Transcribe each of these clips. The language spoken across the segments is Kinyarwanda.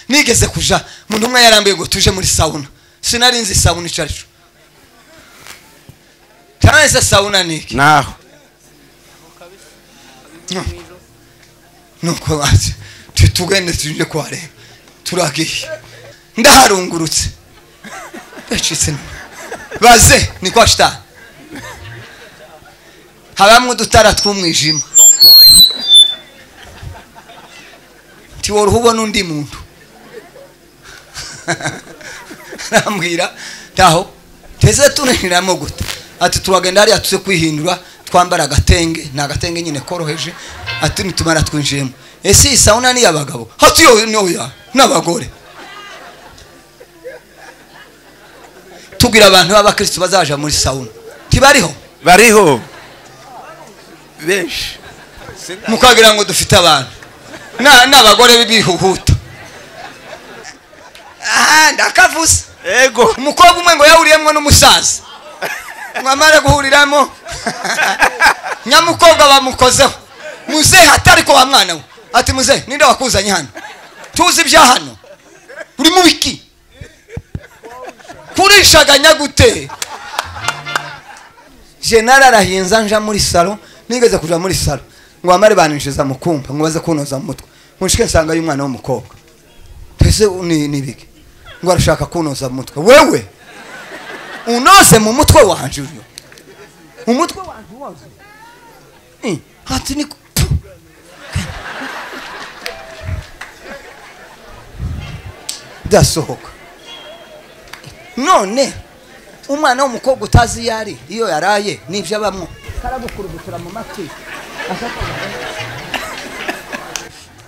nigeze kuja umuntu umwe yarambuye ngo tuje muri sawuna sinari nzi sawuna icyo ari cyo cyangwa se sawuna ni iki naho nuko bati tugende tuje kuhareba turagiye ndaharungurutse ndacitse baze ni kwa shitani habamo udutara tw'umwijima ntiwora ubona undi muntu arambwira ntaho teze tunaniramo guta ati turagenda hariya tuze kwihindura twambara agatenge ni agatenge nyine koroheje ati nitumara twinjiyemo ese iyi sawuna ni iy'abagabo hati yo ntoya n'abagore tubwira abantu b'abakirisitu bazaja muri sawuna ntibariho bariho benshi mukagira ngo dufite abantu Na- n'abagore bihuhuta aha ndakavuze ego umukobwa umwe ngo yahuriyemo n'umusaza mwamara guhuriramo nyamukobwa bamukozeho muzehe atari ko wa mwana we ati muzehe ninde wakuzanye hano tuzi ibya hano uri mu biki kurishaganya gute jenali arahinza nja muri salo nigeze kuja muri salo ngo bamare baninjiza mu kumba ngo baze kunoza mu mutwe munshike nsanga y'umwana w'umukobwa twese ni ni biki ngo arashaka kunoza mu mutwe wewe unoze mu mutwe wanje uyu umutwe wanje unoze Eh, hati ni Puh. ndasohoka none umwana w'umukobwa utazi iyo ari iyo yaraye n'ibyo abamo karagukurugutura mu matwi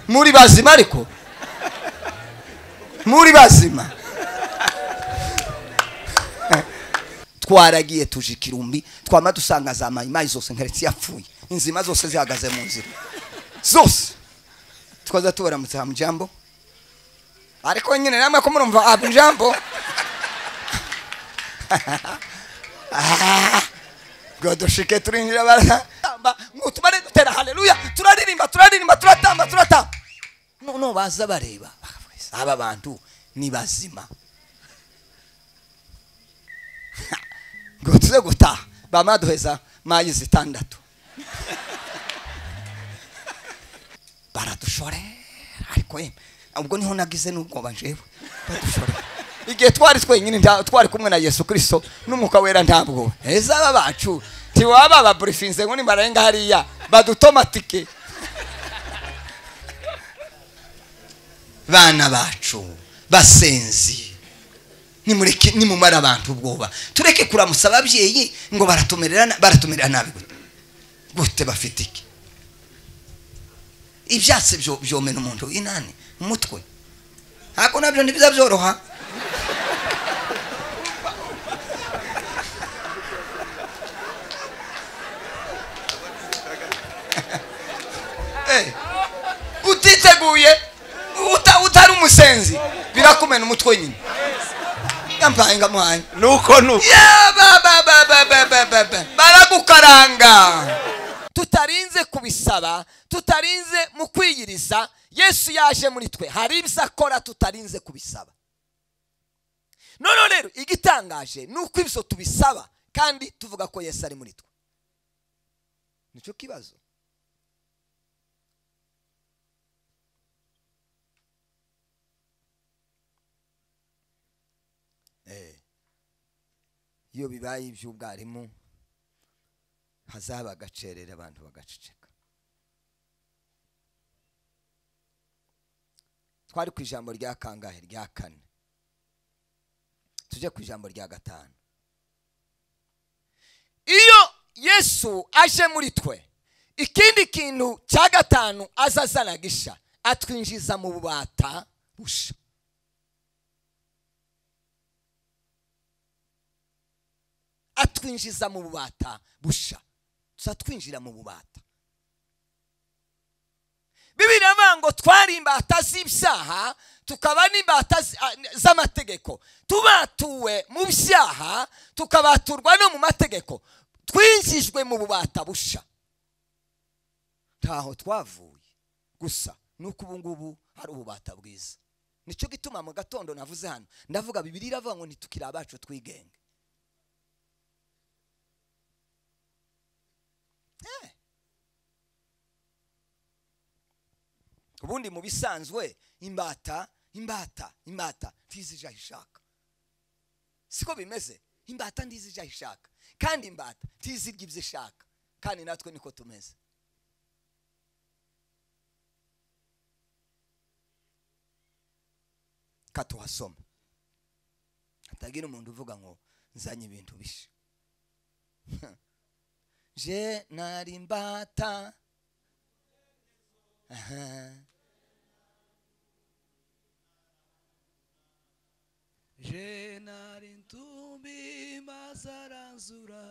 muri bazima ariko muri bazima twaragiye tuje ikirumbi twama dusanga za mayimayi zose nkaretse yapfuye inzima zose zihagaze mu nzira zose twaza tubaramutse hamujambo ariko nyine namwe ko murumva hamujambo ngo dushike turinjira baratamba ngo tubare dutera haleluya turaririmba turaririmba turatamba turatamba noneho baza bareba bakavuga ese aba bantu ni bazima ngo tuze gutaha bamaduheza mayi zitandatu baradushorera ariko yemwe ubwo niho nagize n'ubwoba njyewe badushorera igihe twari twenyine nta- twari kumwe na yesu kirisito n'umwuka wera ntabwo heza aba bacu ntiwaba baburifinze ngo nimarenga hariya badutomatike bana bacu basenzi nimureke nimumare abantu ubwoba tureke kuramutsa ababyeyi ngo baratumerera na- baratumerera nabi gute gute bafite iki ibyatsi byo- byomena umuntu inani umutwe ntabwo nabyo ntibiza byoroha Eh, utiteguye uta- utari umusenzi birakumena umutwe nyine yampaye ngamuhaye nuko nuko Yeah, ba, ba, ba, ba, ba, ba, ba, ba. baragukaranga tutarinze kubisaba tutarinze mu kwiyiriza yesu yaje muri twe hari ibyo akora tutarinze kubisaba noneho rero igitangaje ni uko ibyo tubisaba kandi tuvuga ko yesu ari muri twe nicyo kibazo iyo bibaye iby'ubwarimu hazaba agacerera abantu bagaceceka twari ku ijambo rya kangahe rya kane tujye ku ijambo rya gatanu iyo yesu aje muri twe ikindi kintu cya gatanu aza azana gisha atwinjiza mu bubata busha atwinjiza mu bubata busha tuza twinjira mu bubata bibiri avuga ngo twari imbata z'ibyaha tukaba n'imbata z- a- z'amategeko tubatuwe mu byaha tukabaturwa no mu mategeko twinjijwe mu bubata busha ntaho twavuye gusa ni uko ubu ngubu hari ububata bwiza nicyo gituma mu gatondo navuze hano ndavuga bibiri iravuga ngo ntitukire abacu twigenge Eh. ubundi mu bisanzwe imbata imbata imbata ntizi ije aho ishaka siko bimeze imbata ntizi ije aho ishaka kandi imbata ntizi irya ibyo ishaka kandi natwe niko tumeze ka tuhasoma hatagira umuntu uvuga ngo nzanye ibintu bisha je nari imbata Aha. Je nari intumbi mazaranzura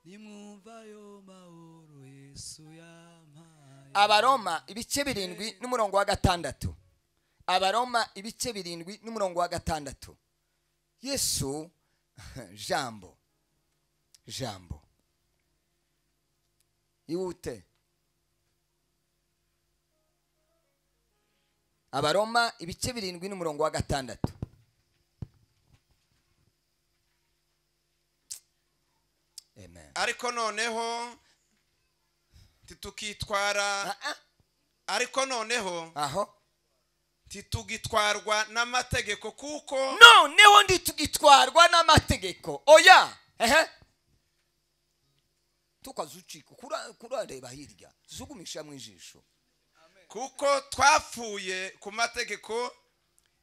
nimwumva yo mahoro Yesu yampaye abaroma ibice birindwi n'umurongo wa gatandatu abaroma ibice birindwi n'umurongo wa gatandatu yesu jambo jambo ihute abaroma ibice birindwi n'umurongo wa gatandatu amen ariko noneho titukitwara Ah, ah, ariko noneho aho titugitwarwa n'amategeko kuko noneho ntitugitwarwa n'amategeko oya ehe tukazucika kura- kurareba hirya zugumisha mu ijisho kuko twapfuye ku mategeko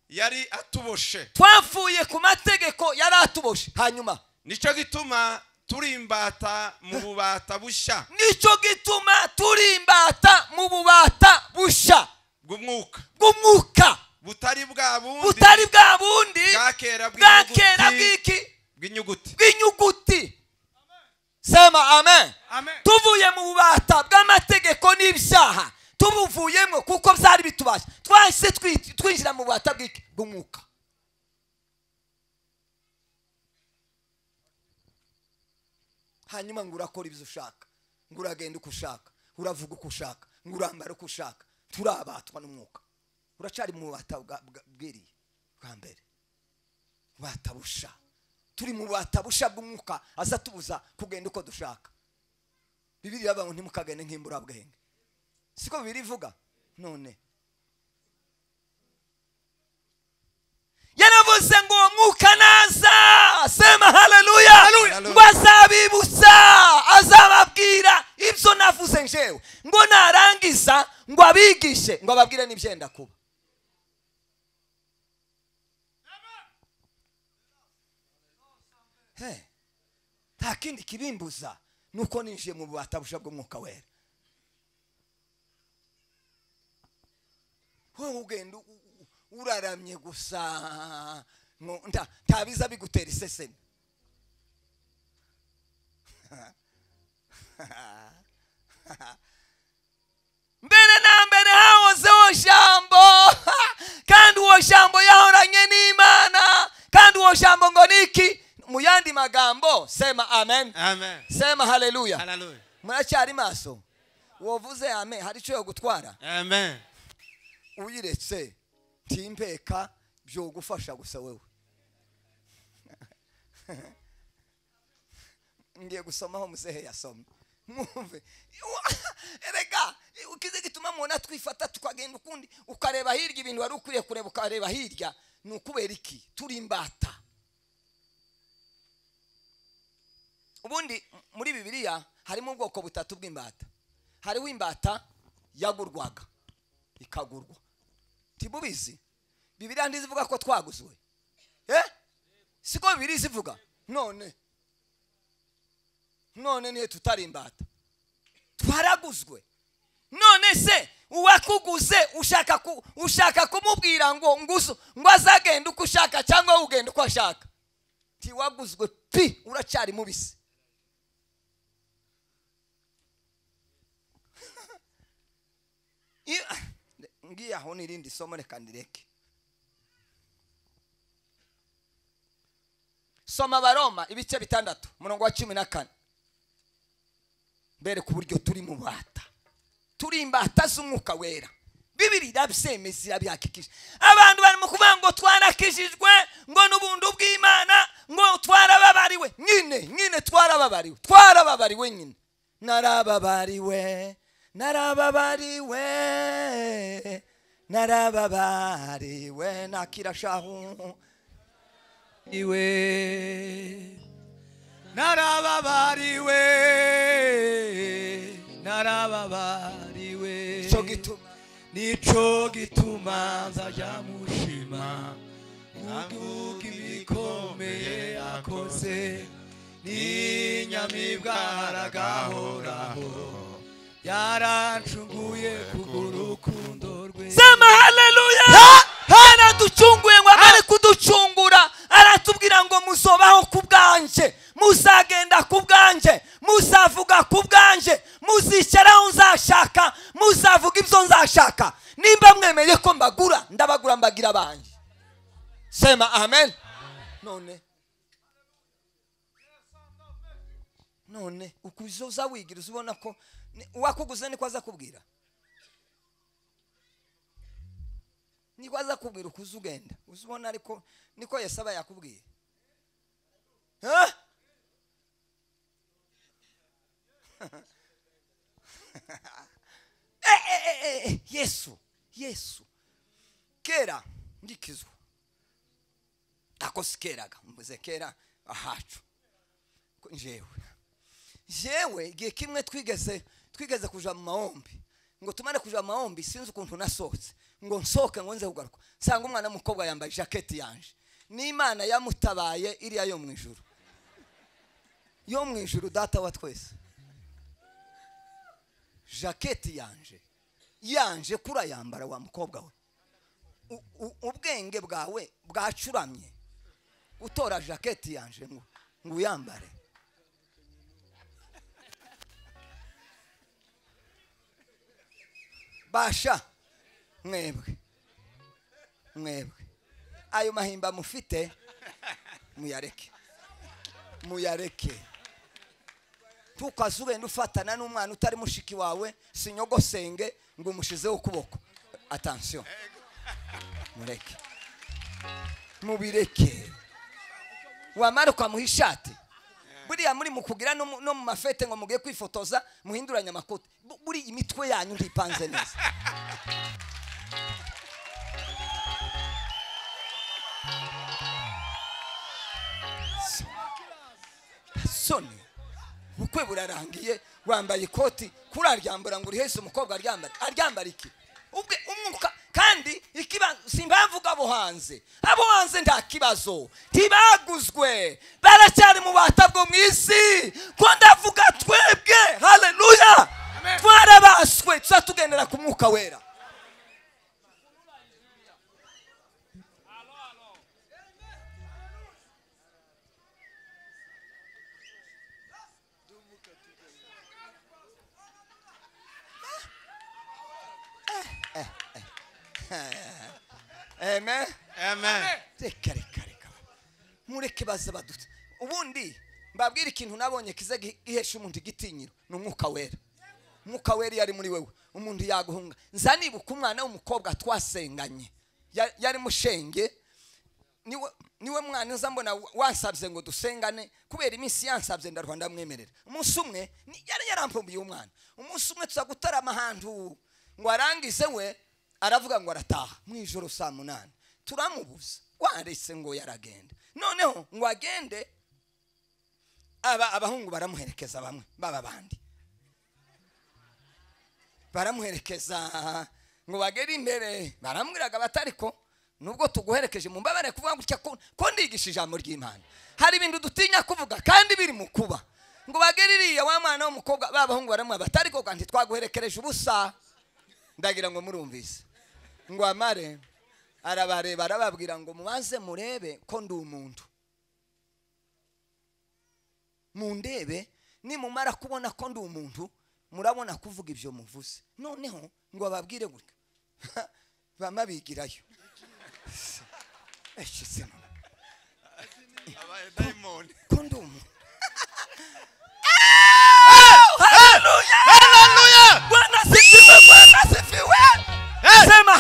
yari atuboshe twapfuye ku mategeko yari atuboshe hanyuma nicyo gituma turi imbata mu bubata bushya nicyo gituma turi imbata mu bubata bushya bw'umwuka bw'umwuka butari bwa bundi butari bwa bundi bwa kera bwa kera bw'inyuguti bw'iki bw'inyuguti bw'inyuguti sema amen Amen. tuvuye mu bubata bw'amategeko n'ibyaha tubuvuyemo kuko byari bitubasha twahise twi- twinjira mu bubata bw'iki bw'umwuka hanyuma ngo urakora ibyo ushaka ngo uragenda uko ushaka uravuga uko ushaka ngo urambara uko ushaka turabatwa n'umwuka uracari mu bubata bwa- bwa- bw'iriya bwa mbere batabusha turi mu batabusha bw'umwuka aza tubuza kugenda uko dushaka bibiri yavuga ngo ntimukagende nk'imburabwenge siko bibiri ivuga none yaravuze ngo uwo mwuka naza sema haleluya Hallelujah. ngo azabibutsa azababwira ibyo navuze njewe ngo narangiza ngo abigishe ngo ababwire n'ibyenda kuba Hey, nta kindi kibimbuza nuko ninjiye mu bubata busha bw'umwuka wera wowe ugenda u- u- u- uraramye gusa ngo nta- nta biza bigutera iseseme mbere na mbere hahozeho jambo kandi uwo jambo yahoranye n'imana kandi uwo jambo ngo ni iki mu yandi magambo sema amen amen sema haleluya haleluya muracyari maso wovuze amen hari icyo yo gutwara amen uyiretse ntimpeka byogufasha gusa wewe ngiye gusomaho muzehe yasomye mwumve erega ukize gituma mubona twifata tukagenda ukundi ukareba hirya ibintu wari ukwiye kureba ukareba hirya ni ukubera iki turi imbata ubundi m- muri bibiliya harimo ubwoko butatu bw'imbata hariho imbata yagurwaga ikagurwa ntimubizi bibiliya ntizivuga ko twaguzwe eh siko bibiliya zivuga none none niyo tutari imbata twaraguzwe none se uwakuguze ushaka ku, ushaka kumubwira ngo nguzo ngo azagenda uko ushaka cyangwa wowe ugenda uko ashaka ntiwaguzwe pi uracyari mubisi Iyo- ngiye aho n'irindi somo reka ndireke soma abaroma ibice bitandatu umurongo wa cumi na kane bereka uburyo turi mu bata turi imbata z'umwuka wera bibiri irabyemeza irabyakikije abantu barimo kuvuga ngo twarakijijwe ngo n'ubundi bw'imana ngo twarababariwe nyine nyine twarababariwe twarababariwe nyine narababariwe narababariwe narababariwe nakirashahu iwe narababariwe narababariwe cyo gituma nico gituma nzajya mushima ntabwuka ibikomeye akoze n'inyamibwa haragahoraho yarancunguye kubw'urukundo rwe sema haleluya yaraducunguye ngo amare kuducungura aratubwira ngo muzobaho ku bwanje muzagenda ku bwanje muzavuga ku bwanje muzicaraho nzashaka muzavuga ibyo nzashaka nimba mwemeye ko mbagura ndabagura mbagira abanjye sema amen none none ukuzo uza wigiriza ubona ko ni- uwakuguze niko aza kubwira niko aza kubwira ukuze ugenda uza ubona ariko niko yesu aba yakubwiye Ha? Eh, eh, eh, eh, yesu yesu kera ndikizwa ako sikeraga mvuze kera ahacu ko njewe jewe igihe kimwe twigeze twigeze kuja mu mahombi ngo tumare kuja mu mahombi sinzi ukuntu nasohotse ngo nsohoke ngo nze kugaruka nsanga umwana w'umukobwa yambaye ijaketi yanje n'imana yamutabaye iriya yo mu ijuru yo mu ijuru data wa twese jaketi yanje yanje kura yambara wa mukobwa we U- u- ubwenge bwawe bwacuramye utora jaketi yanje ngo ngo uyambare basha mwebwe mwebwe ayo mahimba mufite muyareke muyareke tukaze ugenda ufatana n'umwana utari mushiki wawe sinyogosenge ngo umushizeho ukuboko atansiyo mureke mubireke wamara ukamuha ishati buriya muri mukugira no mu- no mu mafete ngo mugiye kwifotoza muhinduranye amakoti Bu- buri imitwe yanyu ntipanze neza So- soni ubukwe burarangiye wambaye ikoti kuri aryambura ngo uri hese umukobwa aryambare aryambara iki ubwe umwuka kandi ikibazo si impamvu ngo abo hanze abo hanze nta kibazo ntibaguzwe baracyari mu bata bwo mu isi ko ndavuga twebwe haleluya twarabaswe tuzatugendera ku mwuka wera amen amen reka reka reka mureke baze badutse ubundi mbabwire ikintu nabonye kize gi- gihesha umuntu igitinyiro ni umwuka wera umwuka wera iyo ari muri wewe umuntu yaguhunga nza nibuka umwana w'umukobwa twasenganye Ya- yari mushenge niwe niwe mwana nza mbona wa- wansabye ngo dusengane kubera iminsi yansabye ndarwa ndamwemerera umunsi umwe ni- yari yarampumbiye umwana umunsi umwe tuza gutarama ahantu ngo arangize we aravuga ngo arataha mu ijoro saa munani turamubuza waretse ngo yaragenda noneho ngo agende aba abahungu baramuherekeza bamwe baba bandi baramuherekeza ngo bagere imbere baramubwiraga batariko nubwo tuguherekeje mu mbabare kuvuga gutya ko ko ndigisha ijambo ry'imana hari ibintu dutinya kuvuga kandi biri mu kuba ngo bagere iriya wa mwana w'umukobwa ba bahungu baramwaba batariko kandi twaguherekereje ubusa ndagira ngo murumvise ngo amare arabareba arababwira ngo mubanze murebe ko ndi umuntu mundebe nimumara kubona ko ndi umuntu murabona kuvuga ibyo muvuze noneho ngo bababwire gutya bama bigirayo Ese se mama, abadayimoni ko ndi umuntu Hallelujah! Bwana asifiwe, Bwana asifiwe. Hey! Sema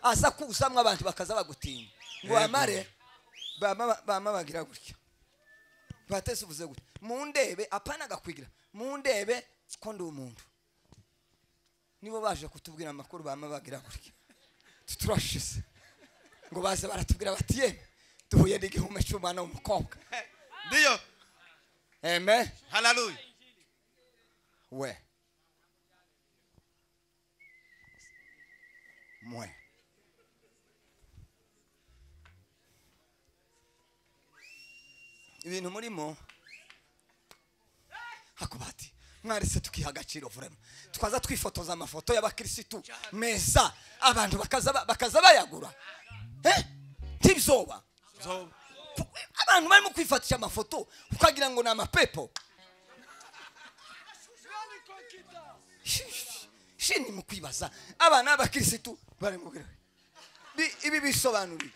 aza kuzamwo abantu bakaza bagutinya ngo Yego. bamare bama- bama bagira gutya batese uvuze gutya mundebe apana gakwigira mundebe ko ndi umuntu nibo baje kutubwira amakuru bama bagira gutya Tu- turashize ngo baze baratubwira bati yeme duhuye n'igihume cy'umwana w'umukobwa ndiyo eme haleluya we mwe ibintu murimo hakubati mwarese tukiha agaciro vurema twaza twifotoza amafoto y'abakirisitu meza abantu bakaza ba- bakaza bayagura Eh? ntibyoba zo abantu barimo kwifatisha amafoto ukagira ngo ni amapepo shini mu kwibaza abana b'abakirisitu bari mu birori Bi- ibi bisobanura iki?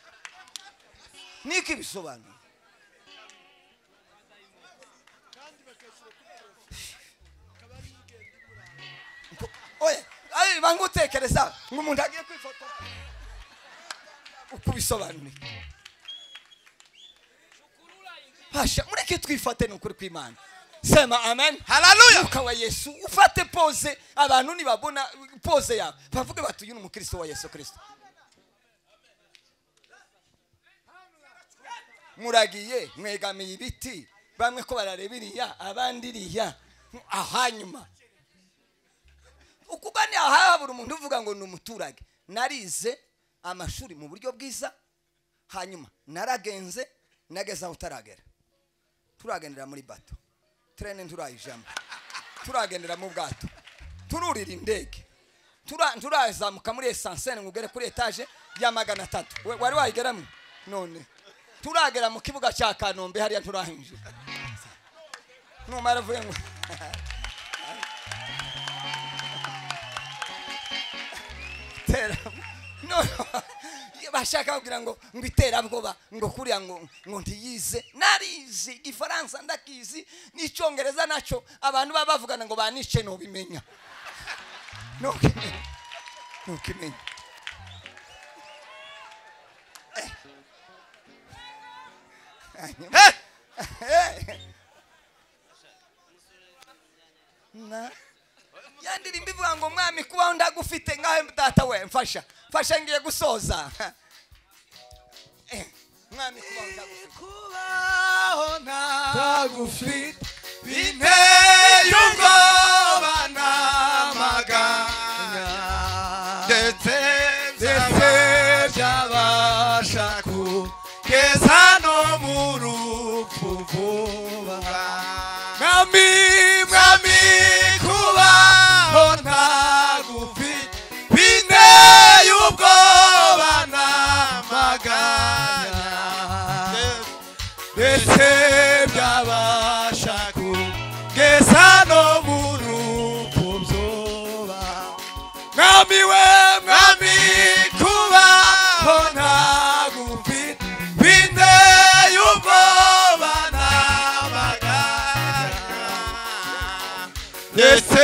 niko ibisobanura oya ayo bangutekereza ngo umuntu agiye kwifotora uko bisobanura iki? hasha mureke twifate ni ukuri kw'imana sema amen haleluya mwuka wa yesu ufate pose abantu nibabona pose yawe bavuge bati uyu ni umukristo wa yesu kristo muragiye mwegamiye ibiti bamwe ko barareba iriya abandi iriya ahanyuma ukuba ni aha buri umuntu uvuga ngo ni umuturage narize amashuri mu buryo bwiza hanyuma naragenze nageze aho utaragera turagendera muri bato turene nturayijamo turagendera mu bwato tururira indege tura- turazamuka muri esansene ngo ugere kuri etaje ya magana atatu We- wari wayigeramo none turagera mu kibuga cya kanombe hariya turahinjira numara avuye ngo terabwo bashaka kugira ngo ngo iterabwoba ngo kuriya ngo ngo ntiyize narizi igifaransa ndakizi n'icyongereza nacyo abantu baba bavugana ngo banice ntubimenya ntukimenya ntukimenya Eh. Hanyuma- na yandirimba ivuga ngo mwami kubaho ndagufite ngahe data we mfasha mfasha ngiye gusoza Eh, mwami kubaho ndagufite kubaho ntagufite biteye ubwoba n'amaganya ndetse ndetse ndetse byabasha kugeza no mu rupfu vuba mwami mwami kubaho ntagufite biteye ubwoba n'amaganya n'amaganya ndetse byabasha kugeza no mu rupfu byoba mwami we mwami kubaho ntagufite binteye ubwoba n'amaganya ndetse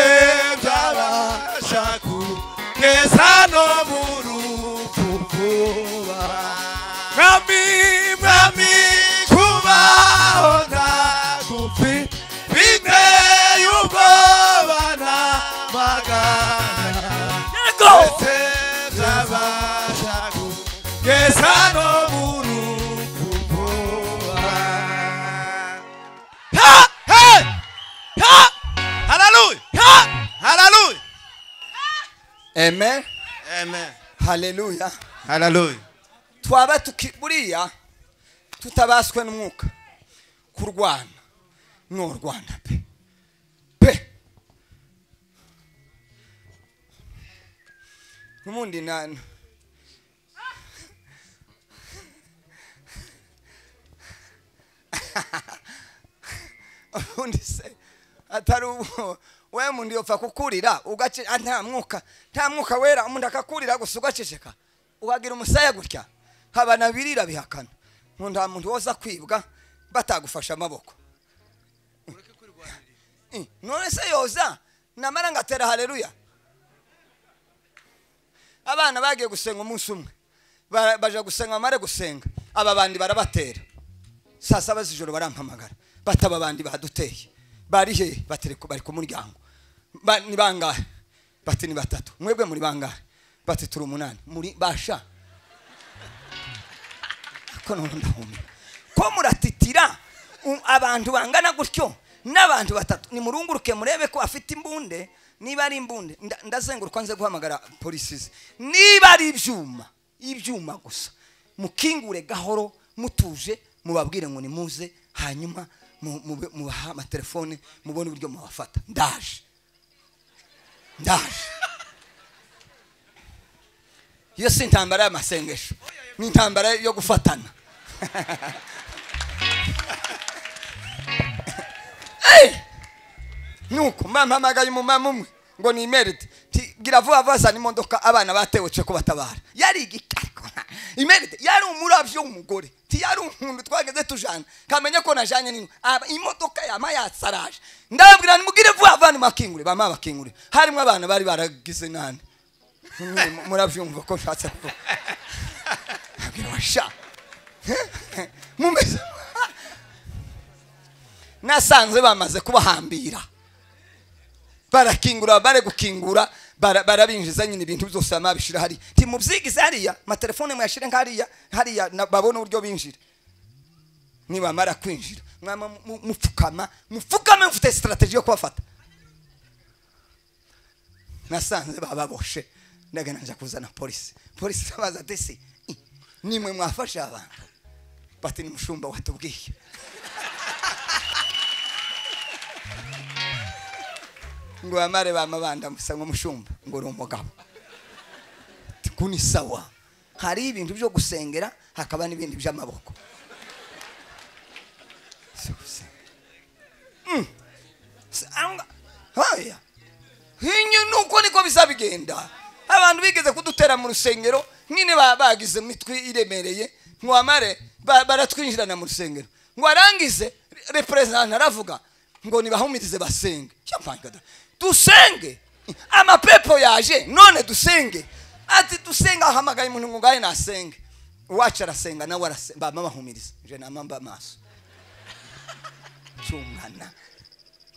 byabasha kugeza no mu rupfu vuba mwami mwami kubaho ndagufi biteye ubwoba n'amagana ndetse byabasha kugeza no mu rupfu vuba ha ha ha haleluya ha haleluya amen amen haleluya haleluya twaba tuki buriya tutabaswe n'umwuka kurwana ntorwana pe pe n'ubundi nani ubundi se atari ubu we mundi upfa kukurira ugace ah, nta mwuka nta mwuka wera umuntu akakurira gusa ugaceceka ukagira umusaya gutya haba na birira bihakana ngo nta muntu woza kwibwa batagufashe amaboko Eh, none se yoza namara ngatera haleluya abana bagiye gusenga umunsi umwe bara- baja gusenga bamare gusenga aba bandi barabatera saa saba z'ijoro barampamagara bati aba bandi baduteye bari he bati "Reka- bari ku muryango Ba- ni bangahe bati ni batatu mwebwe muri bangahe bati turi umunani muri basha ko none ndahumye ko muratitira u- abantu bangana gutyo n'abantu batatu nimurunguruke murebe ko afite imbunde niba ari imbunde nda- ndazengurukwa nze guhamagara polisi ze niba ari ibyuma ibyuma gusa mukingure gahoro mutuje mubabwire ngo nimuze hanyuma mu- mube- mubaha amatelefone mubone uburyo mubafata ndaje ndaje iyo si intambara y'amasengesho ni intambara yo gufatana Eh! nuko mpamamagaye umumama umwe ngo ni imeride Nti, gira vuba vuba zana imodoka abana batewetse ko batabara yari igikariko imeride yari umurabyo w'umugore Nti, yari umuntu twageze tujana kamenya ko najanye n'inka Aba- imodoka yama yatsaraje ndababwira nimugire vuba vuba nimakingure bama bakingure harimo abana bari baragize nane Nyine murabyumva ko nshatse kuvuga abwira washa mumeze nasanze bamaze kubahambira barakingura bare gukingura bara- barabinjiza nyine ibintu byose bamara bishira hariya nti mubyigize hariya amatelefone muyashire nk'hariya hariya na- babone uburyo binjira nibamara kwinjira mwama mu- mu- mupfukama mupfukame mufite sitarateji yo kubafata nasanze bababoshe ndagana nja kuzana polisi polisi irabaza ati se "I, nimwe mwafashe abantu bati ni mushumba watubwiye ngo bamare bamabanda musa ngo mushumba ngo uri umugabo Ati, ko ni sawa hari ibintu byo gusengera hakaba n'ibindi by'amaboko Si gusenga. Mm. Si- anga- haya hinyu nuko niko bizabigenda abantu bigeze kudutera mu rusengero nyine ba- bagize imitwe iremereye ntiwamare ba- baratwinjirana mu rusengero ngo arangize reperezidante aravuga ngo nibahumirize basenge Cya mpanga da. dusenge amapepo yaje none dusenge ati dusenge ahamagaye umuntu ngo ngahe nasenge uwacu arasenga nawe arasenga bama bahumiriza je nama mba amaso cyungana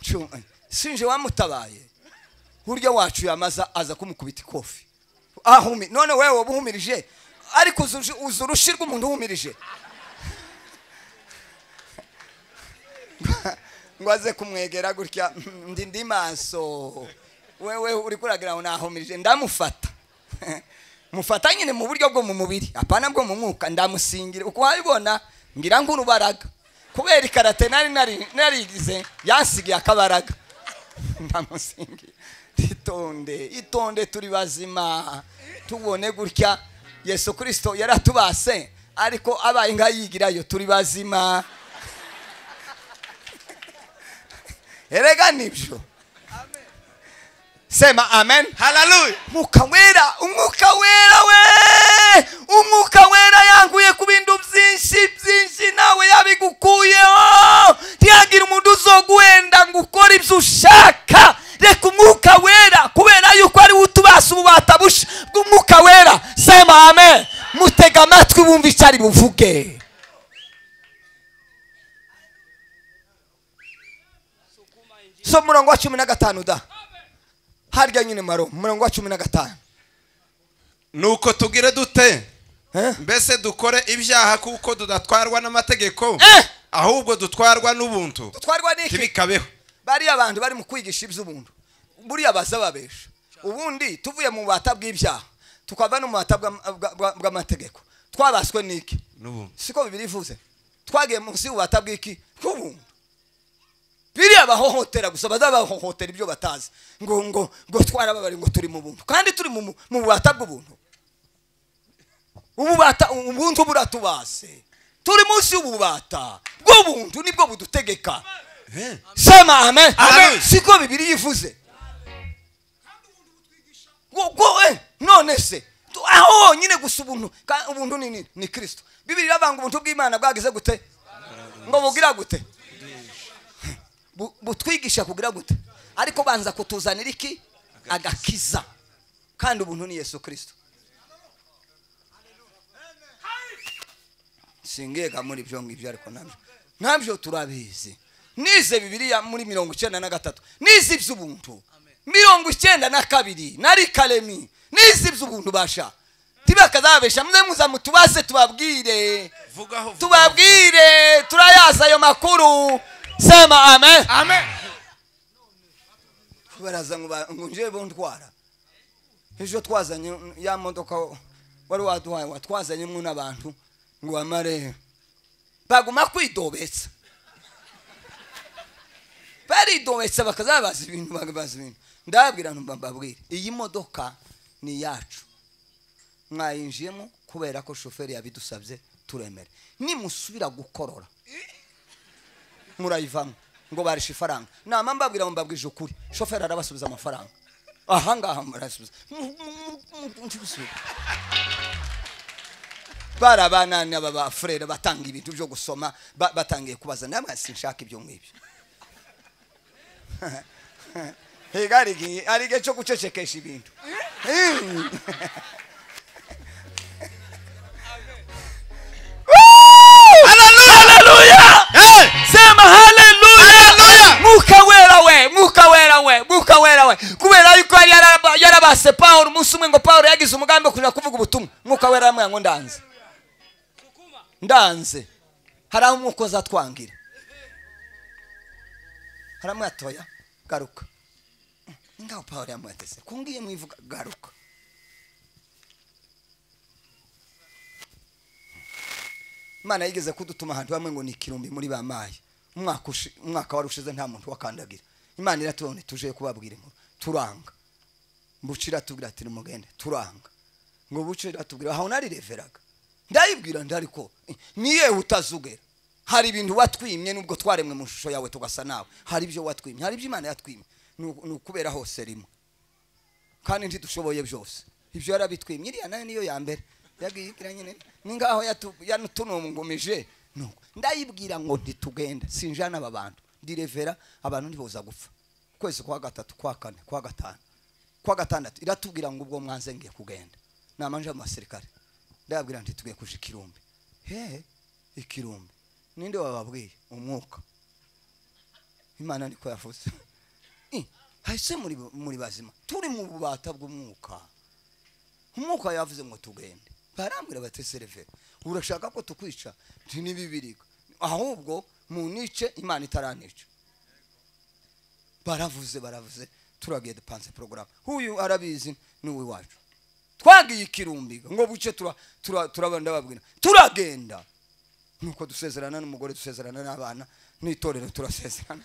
Cyungana. sinje wamutabaye burya wacu yamaza aza kumukubita ikofi ahumi none wewe waba uhumirije ariko uzu- uzi urushi rw'umuntu uhumirije ngo aze kumwegera gutya ndi ndi maso wewe uri kuragira ngo nahumirije ndamufata mufata nyine mu buryo bwo mu mubiri apana bwo mu mwuka ndamusingira uko wabibona ngira ngo urubaraga kubera ikarate nari nari narigize yansigiye akabaraga ndamusingira itonde itonde turi bazima tubone gutya yesu kirisito yaratubase ariko abaye nk'ayigirayo turi bazima erega nibyo sema amen haleluya umwuka wera umwuka wera we umwuka wera yanguye ku bintu byinshi byinshi nawe yabigukuyeho ntihagire umuntu uzoguhenda ngo ukore ibyo ushaka reka umwuka wera kubera yuko ariwe utubasa ububata busha bw'umwuka wera sema amen mutega amatwi wumve icyo ari buvuge so murongo wa cumi na gatanu da harya nyine maro murongo wa cumi na gatanu nuko tugire dute Eh? mbese dukore ibyaha kuko tudatwarwa n'amategeko Eh! ahubwo dutwarwa n'ubuntu dutwarwa n'iki ntibikabeho bariya abantu bari mu kwigisha iby'ubuntu buriya baza babesha ubundi tuvuye mu bubata bw'ibyaha tukava no mu bubata bw'am- bwa- bwa- bw'amategeko twabaswe n'iki n'ubuntu siko bibiri ivuze twagiye munsi y'ububata bw'iki bw'ubuntu biriya bahohotera gusa bazabahohotera ibyo batazi ngo ngo ngo twarababari ngo turi mu buntu kandi turi mu mu- mu bubata bw'ubuntu ububata ubuntu buratubase turi munsi y'ububata bw'ubuntu nibwo budutegeka sema amen Amen. siko bibiri yivuze wowe none se tu- aho honyine gusa ubuntu ka- ubuntu ni nini ni kirisito bibiri iravuga ubuntu bw'imana bwagize gute ngo bugira gute Bu- butwigisha kugira gute ariko banza kutuzanira iki agakiza kandi ubuntu ni yesu kirisito singega muri ibyo ngibyo ariko nabyo nabyo turabizi nize bibiriya muri mirongo icyenda na gatatu nize iby'ubuntu mirongo icyenda na kabiri nari karemi nize iby'ubuntu basha ntibakazabesha mwe muza mutubaze tubabwire vugaho vugaho. tubabwire turayaza ayo makuru sema amen amen baraza ngo ba- ngo nje buntwara ejo twazanye ya modoka wari waduhaye watwazanyemo n'abantu ngo bamare baguma kwidobetsa baridobetsa bakazabaza ibintu bakabaza ibintu ndababwira nti mbabwire iyi modoka ni iyacu mwayinjiyemo kubera ko shoferi yabidusabye turemere nimusubira gukorora murayivamo ngo barishe ifaranga nama mbabwira ngo mbabwije ukuri shoferi arabasubiza amafaranga ahangaha murasubiza Mu- mu- mu- mu- ntibisubize. barabanani aba bafurere batanga ibintu byo gusoma ba- batangiye kubaza namwe sinshaka ibyo ngibyo higa hari igihe- hari igihe cyo gucecekesha ibintu sema haleluya mwuka wera we mwuka wera we mwuka wera we kubera yuko yari yaraba- yarabase pawulo umunsi umwe ngo pawulo yagize umugambi wo kuja kuvuga ubutumwa mwuka wera yamwira ngo ndanze ndanze hari aho umwuka uzatwangira haramwe toya garuka ngaho pawulo yamwatese kungiye mwivuga garuka imana yigeze kudutuma ahantu hamwe ngo ni ikirumbi muri ba mayi umwaka ushi- umwaka wari ushize nta muntu wakandagira imana iratubone tuje kubabwira inkuru turanga bucira tubwira ati nimugende turanga ngo bucira tubwira aho narireveraga ndayibwira ndariko ni yewe utazugera hari ibintu watwimye nubwo twaremwe mu shusho yawe tugasa nawe hari ibyo watwimye hari ibyo imana yatwimye ni uku- ni ukubera hose rimwe kandi ntidushoboye byose ibyo yarabitwimye iriya nayo niyo ya mbere yabwira nyine ni ngaho yatu- yatunumbumije nuko ndayibwira ngo ntitugenda sinjana aba bantu ndirevera abantu ntiboza gupfa kwezi kwa gatatu kwa kane kwa gatanu kwa gatandatu iratubwira ngo ubwo mwanze ngiye kugenda namanje mu basirikare ndababwira nti tugiye kuja ikirumbi he ikirumbi ninde wababwiye umwuka imana niko yavuze Eh, hahise muri muri bazima turi mu bubata bw'umwuka umwuka yavuze ngo tugende barambwira bati sereve urashaka ko tukwica nti nibibirika ahubwo munice imana itaranica baravuze baravuze turagiye dupanze porogaramu uyu arabizi ni uwiwacu twagiye ikirumbi ngo buce turababwira tura, tura ndababwira, turagenda nuko dusezerana n'umugore dusezerana n'abana n'itorero turasezerana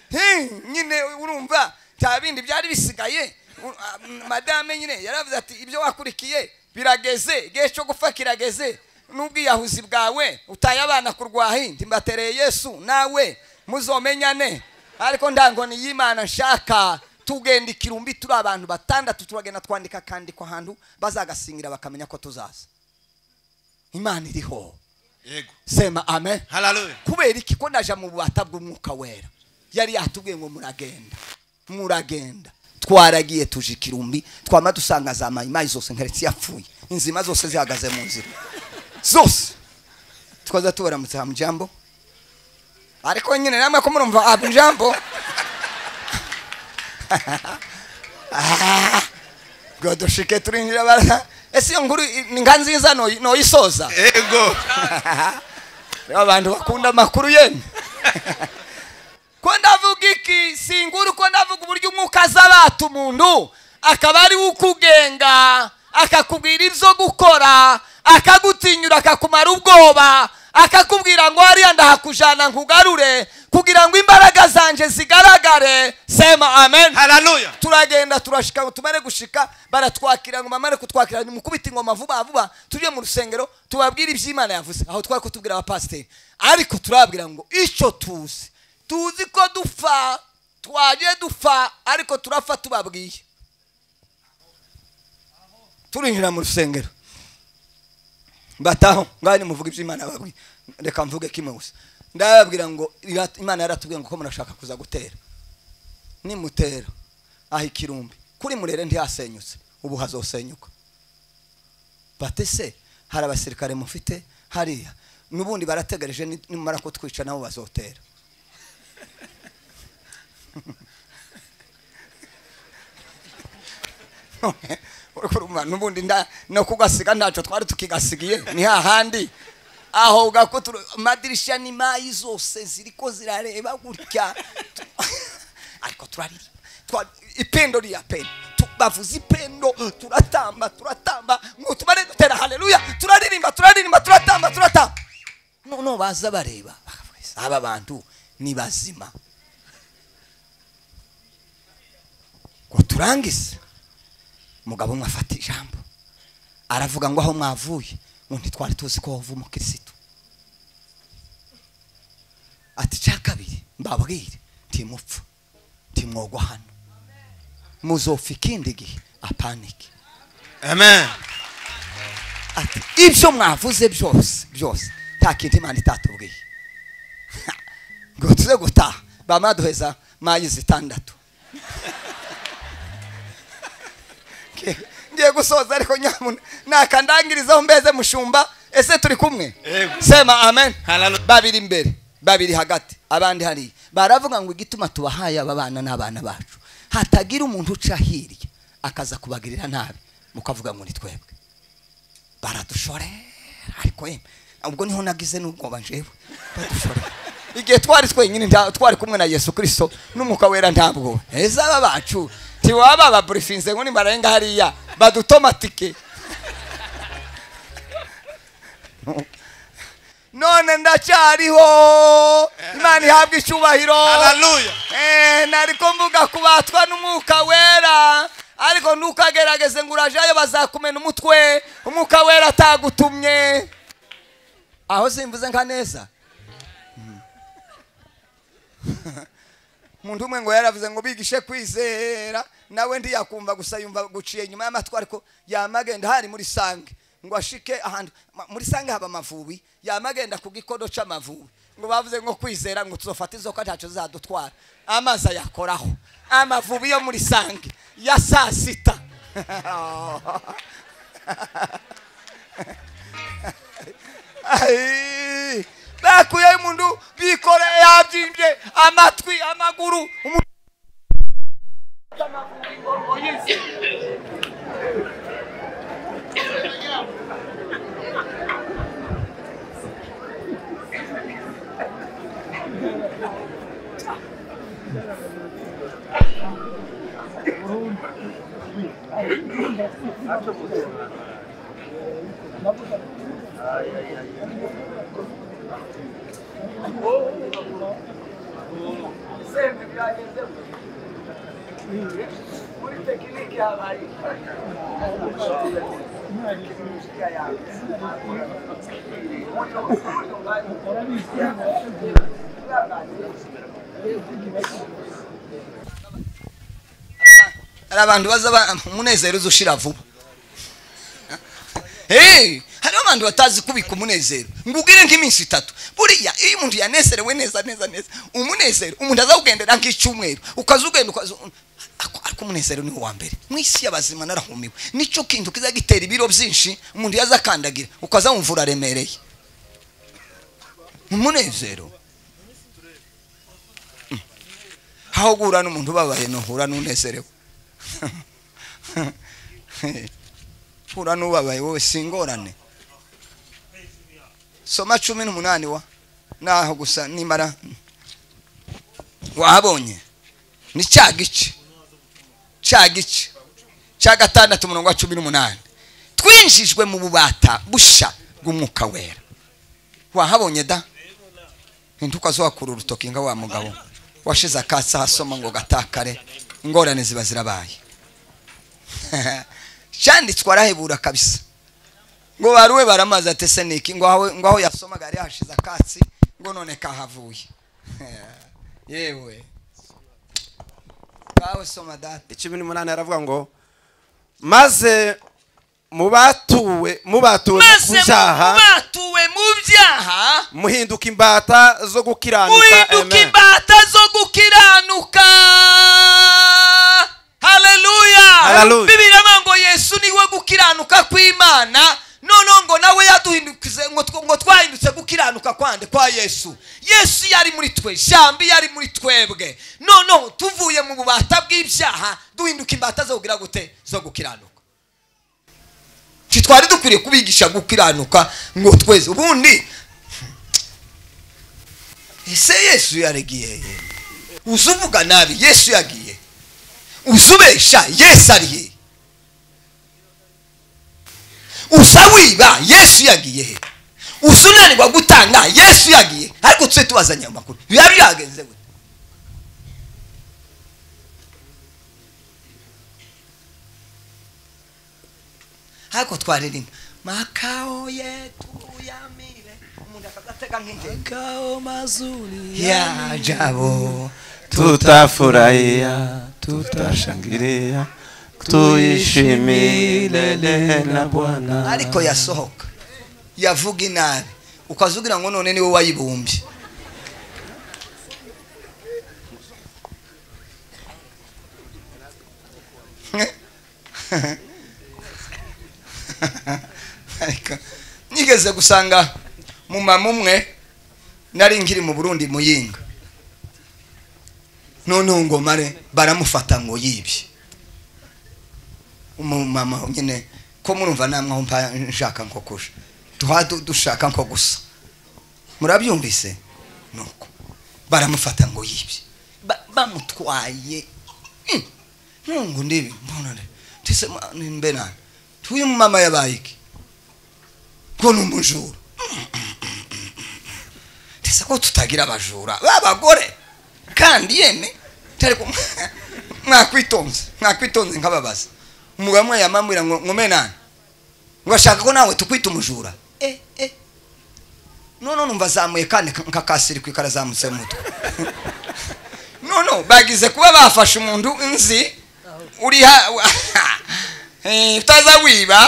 Hey, nyine urumva nta bindi byari bisigaye U- a- m- madame nyine yaravuze ati ibyo wakurikiye birageze igihe cyo gupfa kirageze n'ubwiyahuzi bwawe utaye abana ku rwahi ntimbatereye yesu nawe muzomenyane ariko ndangoni y'imana nshaka tugenda ikirumbi turi abantu batandatu turagenda twandika akandiko ahantu bazagasingira bakamenya ko tuzaza imana iriho yego sema amen haleluya kubera iki ko naja mu bubata bw'umwuka wera yari yatubwiye ngo muragenda muragenda twaragiye tuje ikirumbi twama dusanga za mayimayi zose nkaretse yapfuye inzima zose zihagaze mu nzira zose twaza tubaramutse hamujambo ariko nyine namwe ko murumva hamujambo ngo dushike turinjira bara ese iyo nkuru i- ni nka nziza noyi- noyisoza yego Reba abantu bakunda amakuru yenu ko ndavuga iki singura uko ndavuga uburyo umwuka aza abata umuntu akaba ari we ukugenga akakubwira ibyo gukora akagutinyura akakumara ubwoba akakubwira ngo hariya ndahakujana nkugarure kugira ngo imbaraga zanje zigaragare sema amen haleluya turagenda turashika ngo tumare gushika baratwakira ngo bamare kutwakira ni mukubita ingoma vuba vuba tujye mu rusengero tubabwire iby'imana yavuze aho twari kutubwira abapasiteri ariko turababwira ngo icyo tuzi tuzi ko dupfa twagiye dupfa ariko turapfa tubabwiye turinjira mu rusengero bataho ngaho nimuvuga iby'imana babwiye reka mvuge kimwe gusa ndababwira ngo irat- imana yaratubwiye ngo ko murashaka kuza gutera nimutera aha ikirumbi kuri murere ntihasenyutse ubu hazosenyuka bate se hari abasirikare mufite hariya n'ubundi barategereje ni- nimara kutwica nabo bazotera None, urumva n'ubundi nda- no kugasiga ntacyo twari tukigasigiye ni hahandi aho gakutura amadirisha ni mayi zose ziriko zirareba gutya ariko turaririmba Twa- ipendo rya pendo Tu- bavuza ipendo turatamba turatamba ngo tubare dutera haleluya turaririmba turaririmba turatamba turatamba noneho baza bareba bakavuga ese aba bantu ni bazima ngo turangize umugabo umwe afata ijambo aravuga ngo aho mwavuye ngo ntitwari tuzi ko wava umukirisitu ati cya kabiri mbabwire ntimupfa ntimwogwa hano muzofa ikindi gihe apanike amen ati ibyo mwavuze byose byose nta kindi imana itatubwiye ngo tuze gutaha bamaduheza mayi zitandatu Ngiye- ngiye gusoza ariko nyamuna nakandangirizaho mbeze mushumba ese turi kumwe Yego. sema amen Hallelujah. babiri imbere babiri hagati abandi hariya baravuga ngo igituma tubahaye aba bana n'abana bacu hatagira umuntu uca hirya akaza kubagirira nabi mukavuga ngo ni twebwe baradushorera ariko yemwe ubwo niho nagize n'ubwoba njyewe badushorera igihe twari twenyine nta- twari kumwe na yesu kirisito n'umwuka wera ntabwo heza aba bacu ntiwaba baburifinze ngo nimarenga hariya badutomatike none ndacyariho imana ihabwa icyubahiro haleluya Eh, nari ko mvuga kubatwa n'umwuka wera ariko ntukagerageze ngo urajayo bazakumena umutwe umwuka wera atagutumye aho simvuze nka neza Mm. umuntu umwe ngo yaravuze ngo bigishe kwizera nawe ntiyakumva gusa yumva guciye inyuma y'amatwi ariko yamagenda hari muri sange ngo ashike ahantu ma- muri sange haba amavubi yamagenda ku gikono c'amavubi ngo bavuze ngo kwizera ngo tuzofata inzoka ntacyo zadutwara amazi ayakoraho amavubi yo muri sange ya saa sita Ai, bakuyeho umuntu bikoreye yabyimbye amatwi amaguru umuntu sempre viagem por tekinike habaye hari abantu baza ba- umunezero uza ushira vuba Hey, hariho abantu batazi kubika umunezero ngubwire nk'iminsi itatu buriya iyo umuntu yanezerewe neza neza neza umunezero umuntu azawugendera nk'icyumweru ukaza ugenda ukaza ariko ariko umunezero niwo wa mbere mu isi y'abazima narahumiwe nicyo kintu kiza gitera ibiro byinshi umuntu yaza akandagira ukaza wumva uraremereye umunezero Mm. aho guhura n'umuntu ubabaye nuhura n'unezerewe hura n'ubabaye wowe si ingorane soma cumi n'umunani wa naho gusa nimara wahabonye ni cya gice cya gice cya gatandatu umurongo wa cumi n'umunani twinjijwe mu bubata busha bw'umwuka wera wahabonye da ntukaze wakura urutoki nka wa mugabo washize akatsi ahasoma ngo gatakare ingorane ziba zirabaye cyanditswe arahebura kabisa ngo baruwe baramaze ati se niki ngo aho ngo aho yasomaga yari hashize akatsi ngo none kahavuye yewe bawe soma data icumi n'umunani aravuga ngo maze mubatuwe mubatuwe mu maze byaha batuwe mu byaha muhinduka imbata zo gukiranuka uhinduka amen imbata zo gukiranuka haleluya Hallelujah. bibiri ngo yesu niwe gukiranuka kw'imana noneho ngo nawe yaduhindukize ngo tw- ngo twahindutse gukiranuka kwande kwa yesu yesu yari muri twe jambo yari muri twebwe noneho tuvuye mu bubata bw'ibyaha duhinduka imbata zo kugira gute zo gukiranuka si twari dukwiriye kubigisha gukiranuka ngo tweze ubundi ese yesu yaragiye he? uzi uvuga nabi yesu yagiye uzi ubesha yesu ari he uza wiba yesu yagiye he uza unanirwa gutanga yesu yagiye ariko tujye tubazanya amakuru biba byagenze gute ariko twaririmba makao yetu yamire umuntu akagatega nk'ingenzi makao mazuri ya jabo tutafurahia tutashangilia tuishimilele na bwana ariko yasohoka yavuga inabi ukaza ugira ngo none niwe wayibumbye ariko nigeze gusanga mumama umwe nari nkiri mu burundi muyinga noneho ngo mare baramufata ngo yibye umumama nyine ko murumva namwe aho mpa nshaka nko kuja duha du- dushaka nko gusa murabyumvise nuko baramufata ngo yibye Ba- bamutwaye Mm. nungu ndibi mbona le tise nimbe nani tuyu mama yabaye iki ko ni umujura tese ko tutagira abajura b'abagore kandi yeme tari ku mwakwitonze mwakwitonze nkababaza umugabo umwe yamambwira ngo nkome nani ngo ashaka ko nawe tukwita umujura eh eh none numva azamuye kandi nkakasiri ku ikara azamutse mu mutwe nono bagize kuba bafashe umuntu nzi uri ha Eh, utaza wiba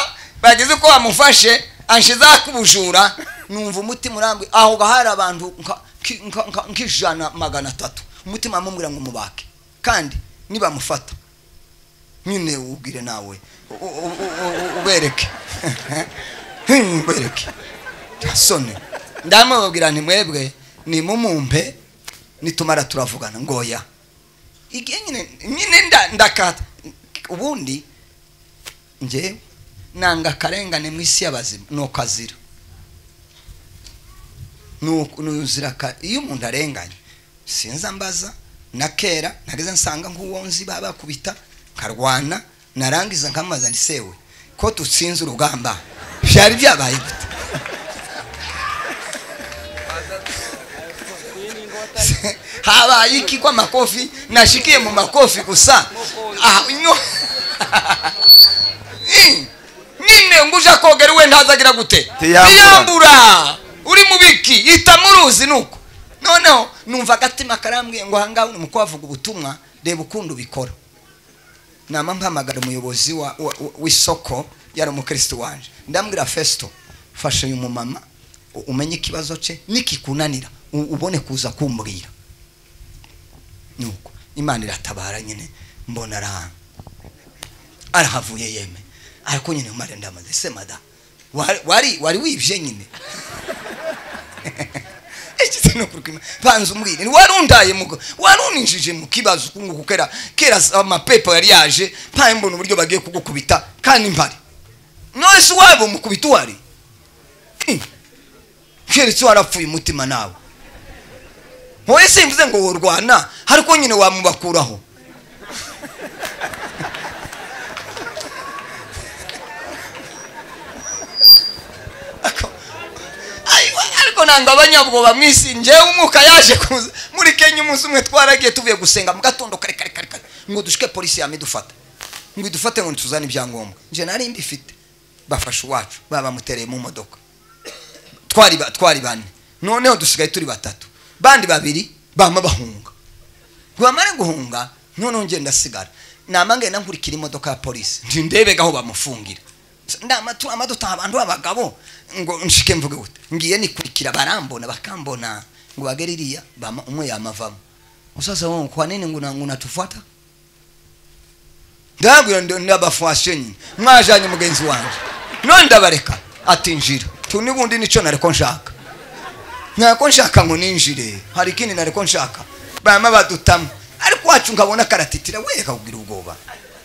bagize ko bamufashe anshiza kubujura numva umutima urambwi aho ga hari abantu nka- ki- nka- nka- nk'ijana magana atatu umutima mumubwira ngo mubake kandi nibamufata nyine ubwire nawe u- u- u- u- ubereke Hmm, ubereke sone ndamubabwira nti mwebwe nimumumpe nitumara turavugana ngoya igihe nyine nyine nda- ndakata ubundi ngewe nanga akarengane mu isi y'abazima ni ukazira nuzira iyo umuntu arenganye sinza mbaza na kera nageze nsanga nk'uwo nzi baba bakubita nkarwana narangiza nkamubaza nti sewe ko dutsinze urugamba byari byabaye gute habaye iki kw'amakofi nashikiye mu makofi gusa Ah, no. Mm. nyine ngo uje kogera we ntazagira gute Tiyambura. tiyambura uri mu biki ita muruzi nuko noneho numva agatima karambwiye ngo ahangaha uri mu kuhavuga ubutumwa reba ukundi ubikora nama mpamagara umuyobozi wa- wa- wa- w'isoko yari umukristo wanje ndambwira festo fasha uyu mumama u- umenye ikibazo cye nikikunanira u- ubone kuza kumbwira nuko imana iratabara nyine mbona arahanga arahavuye yeme ariko nyine umare ndamaze se mada wari wari wari wibye nyine ekize no kurukima banza umbwire wari undaye mugo wari uninjije mu kibazo kungu kukera kera amapepa yari yaje mpaye mbona uburyo bagiye kugukubita kandi mpari nose wabo mukubita uhari Hmm. keretse warapfuye umutima nawe wowe simvuze ngo worwana ariko nyine wamubakuraho Aywa, ariko nanga abanyabwoba mwisi ngewe umwuka yaje kuza muri kenya umunsi umwe twaragiye tuvuye gusenga mu gatondo kare kare kare kare ngo dushike polisi yame dufata ngo idufate ngo ntituzane ibyangombwa nje nari mbifite bafashe uwacu babamutereye mu modoka twari ba- twari bane noneho dusigaye turi batatu bandi babiri bama bahunga bamare guhunga noneho ngenda asigara nama ngenda nkurikira imodoka ya polisi nti ndebega aho bamufungira nama turama dutaha abantu b'abagabo ngo nshike mvuge gute ngiye nikurikira barambona bakambona ngo bagere iriya bama- umwe yamavamo sasa wewe kwa nini nguna- unatufuata ndababwira ndi n'abafuwasiyo nyine mwajanye mugenzi wanjye none ndabareka ati njira tu n'ubundi nicyo nareko nshaka nareko nshaka ngo ninjire hari ikindi nareko nshaka bama badutamu ariko wacu nkabona karatitira we kakubwira ubwoba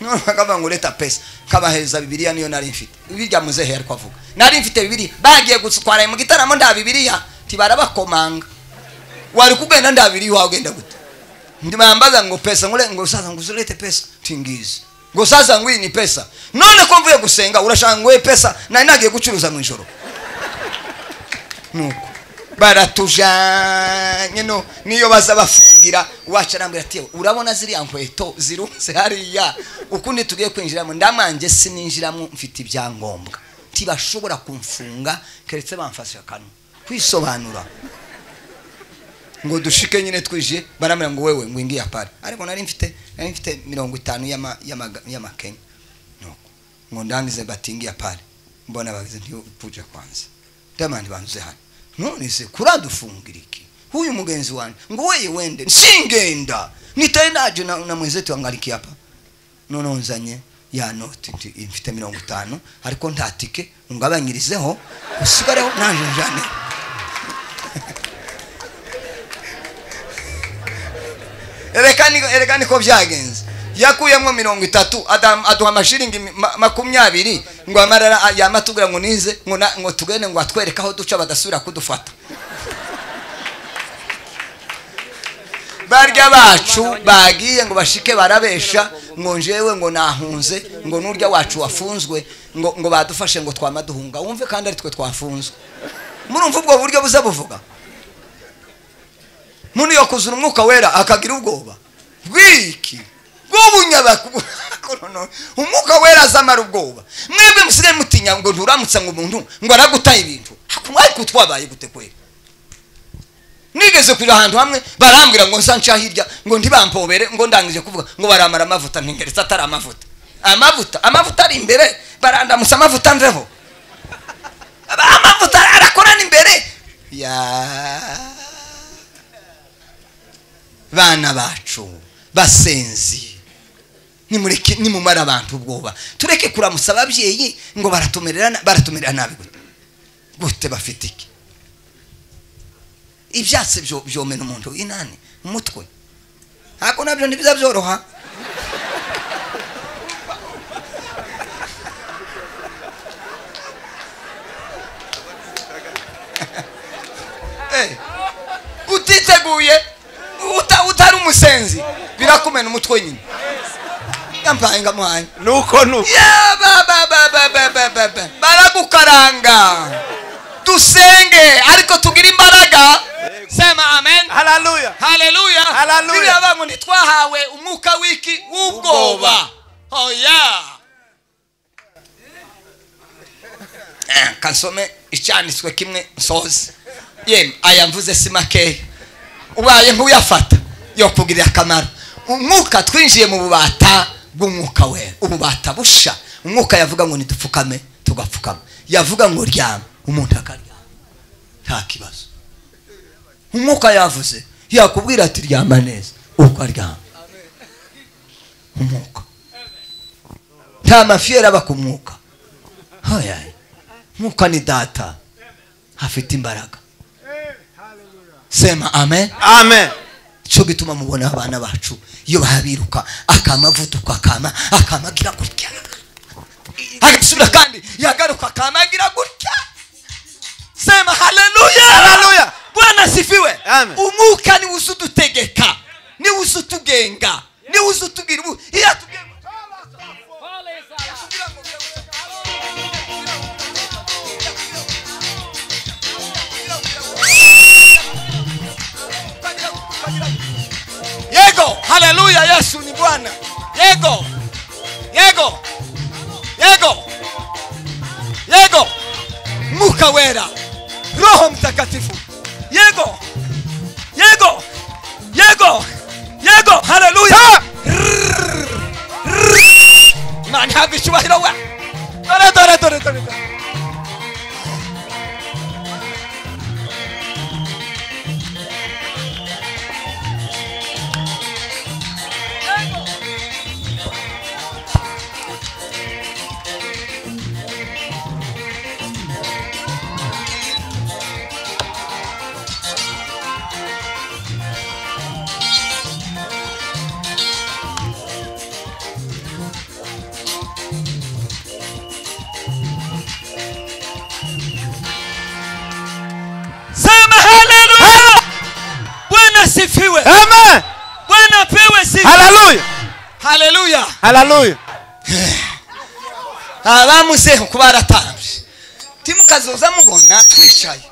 none bakavuga ngo leta pesa nkabaheza bibiriya niyo nari mfite bijya muze he ariko avuga nari mfite bibiri bagiye gutwara mu gitaramo nda bibiriya tibarabakomanga wari kugenda nda bibiri wagenda gute ndibambaza ngo pesa ngule ngo sasa nguzulete pesa tingizi ngo sasa ngwii ni pesa none ko mvuye gusenga urashaka ngo we pesa nari nagiye gucuruza mu ijoro nuko baratujanye no niyo baza bafungira uwacu arambwira ati "Yewe, urabona ziriya nkweto zirunze hariya ukundi tugiye kwinjiramo ndamanje sininjiramo mfite ibyangombwa ntibashobora kumfunga keretse bamfashe akanwa kwisobanura ngo dushike nyine twije barambwira ngo wewe ngo ingiye apara ariko nari mfite nari mfite mirongo itanu y'ama- y'amaga- y'amakenya nuko ngo ndangize bati ingiye apara mbona bagize ntibuje kwanza ndamani banze hano none se kuradufungira iki huyu mugenzi wanjye ngo weye wende singenda nitaye naje na, na mwenzetu angalikia hapa noneho nzanye ya noti nti mfite mirongo itanu ariko nta tike ungabanyirizeho usigareho naje njane Ereka ni- ereka niko byagenze yakuyemo mirongo itatu adam- aduha amashiringi mi- ma- makumyabiri ngo amarara yamatubwira ngo nize ngo na- ngo tugende ngo atwereke aho duca badasubira kudufata barya bacu bagiye ngo bashike barabesha ngo njewe ngo nahunze ngo n'urya wacu wafunzwe ngo ngo badufashe ngo twama duhunga wumve kandi ari twe twafunzwe murumva ubwo buryo buza buvuga muntu yakuzura umwuka wera akagira ubwoba bw'iki bw'ubunyabakuntu umwuka wera azamara ubwoba mwebwe musigaye mutinya ngo nturamutsa ngo umuntu ngo aragutaye ibintu ariko twabaye gute kwera nigeze kuja ahantu hamwe barambwira ngo nsanca hirya ngo ntibampobere ngo ndangije kuvuga ngo baramara amavuta ntingeretse atari amavuta amavuta amavuta ari imbere barandamutsa amavuta nveho amavuta arakorana imbere ya bana bacu basenzi nimureke nimumara abantu ubwoba tureke kuramutsa ababyeyi ngo baratumerera na- baratumerera nabi gute gute bafite iki ibyatsi byo- byomena umuntu inani umutwe ariko nabyo ntibiza byoroha Eh, utiteguye uta- utari umusenzi birakumena umutwe nyine yampaye ngamuhanya nuko nuko Ya, ba, ba, ba, ba, ba, ba, ba, ba. baragukaranga dusenge ariko tugire imbaraga sema amen haleluya haleluya Haleluya. bibiliya bavuga ngo ntitwahawe umwuka w'iki w'ubwoba Ubwoba. oya Eh, kansome icyanditswe kimwe nsoze yemwe aya mvuze si makeya ubaye nk'uyafata yokugirira akamaro umwuka twinjiye mu bubata bw'umwuka we ububata busha umwuka yavuga ngo nidupfukame tugapfukama yavuga ngo ryama umuntu akaryama nta kibazo umwuka yavuze yakubwira ati ryama neza ukaryama umwuka nta mafiyeri aba ku mwuka hoya umwuka ni data afite imbaraga sema amen amen cyo gituma mubona abana bacu iyo bahabiruka akamavuduka akama akamagira gutya agasubira kandi yagaruka akamagira gutya sema haleluya Haleluya. bwana asifiwe Amen. umwuka niwe uzi udutegeka niwe uzi utugenga niwe uzi utubwira ubu iyo atubwiye ngo yego haleluya yesu ni bwana yego yego yego yego muka wera roho mtakatifu yego yego yego yego haleluya Rrrr. Rrrr. imana ihabwa icyubahiro we dore dore dore dore dore hararuya abamuzeho kuba baratambye timukazoza mubona twicaye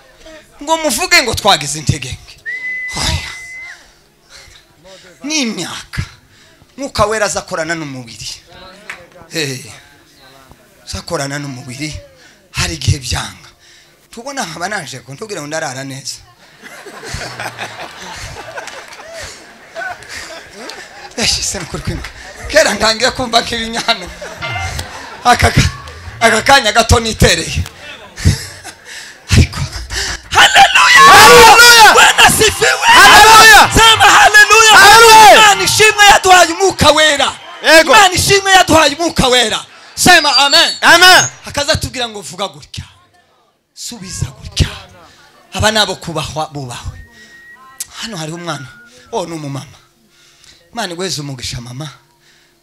ngo muvuge ngo twagize integenge Oya. ni imyaka mwuka wera azakorana n'umubiri Eh. azakorana n'umubiri hari igihe byanga tubona nkaba naje ngo ntubwire ngo ndarara neza yashyize mu kuri kwimba kera ntangiye kumva nk'ibinyana aka aka kanya gato nitereye ariko haleluya bwana sifiwe Haleluya! sema haleluya Haleluya! imana ishimwe yaduhaye umwuka wera Yego. imana ishimwe yaduhaye umwuka wera sema amen amen akaza tubwira ngo vuga gutya subiza gutya aba ni abo kubahwa bubahwe hano hariho umwana oh ni umumama imana igweze umugisha mama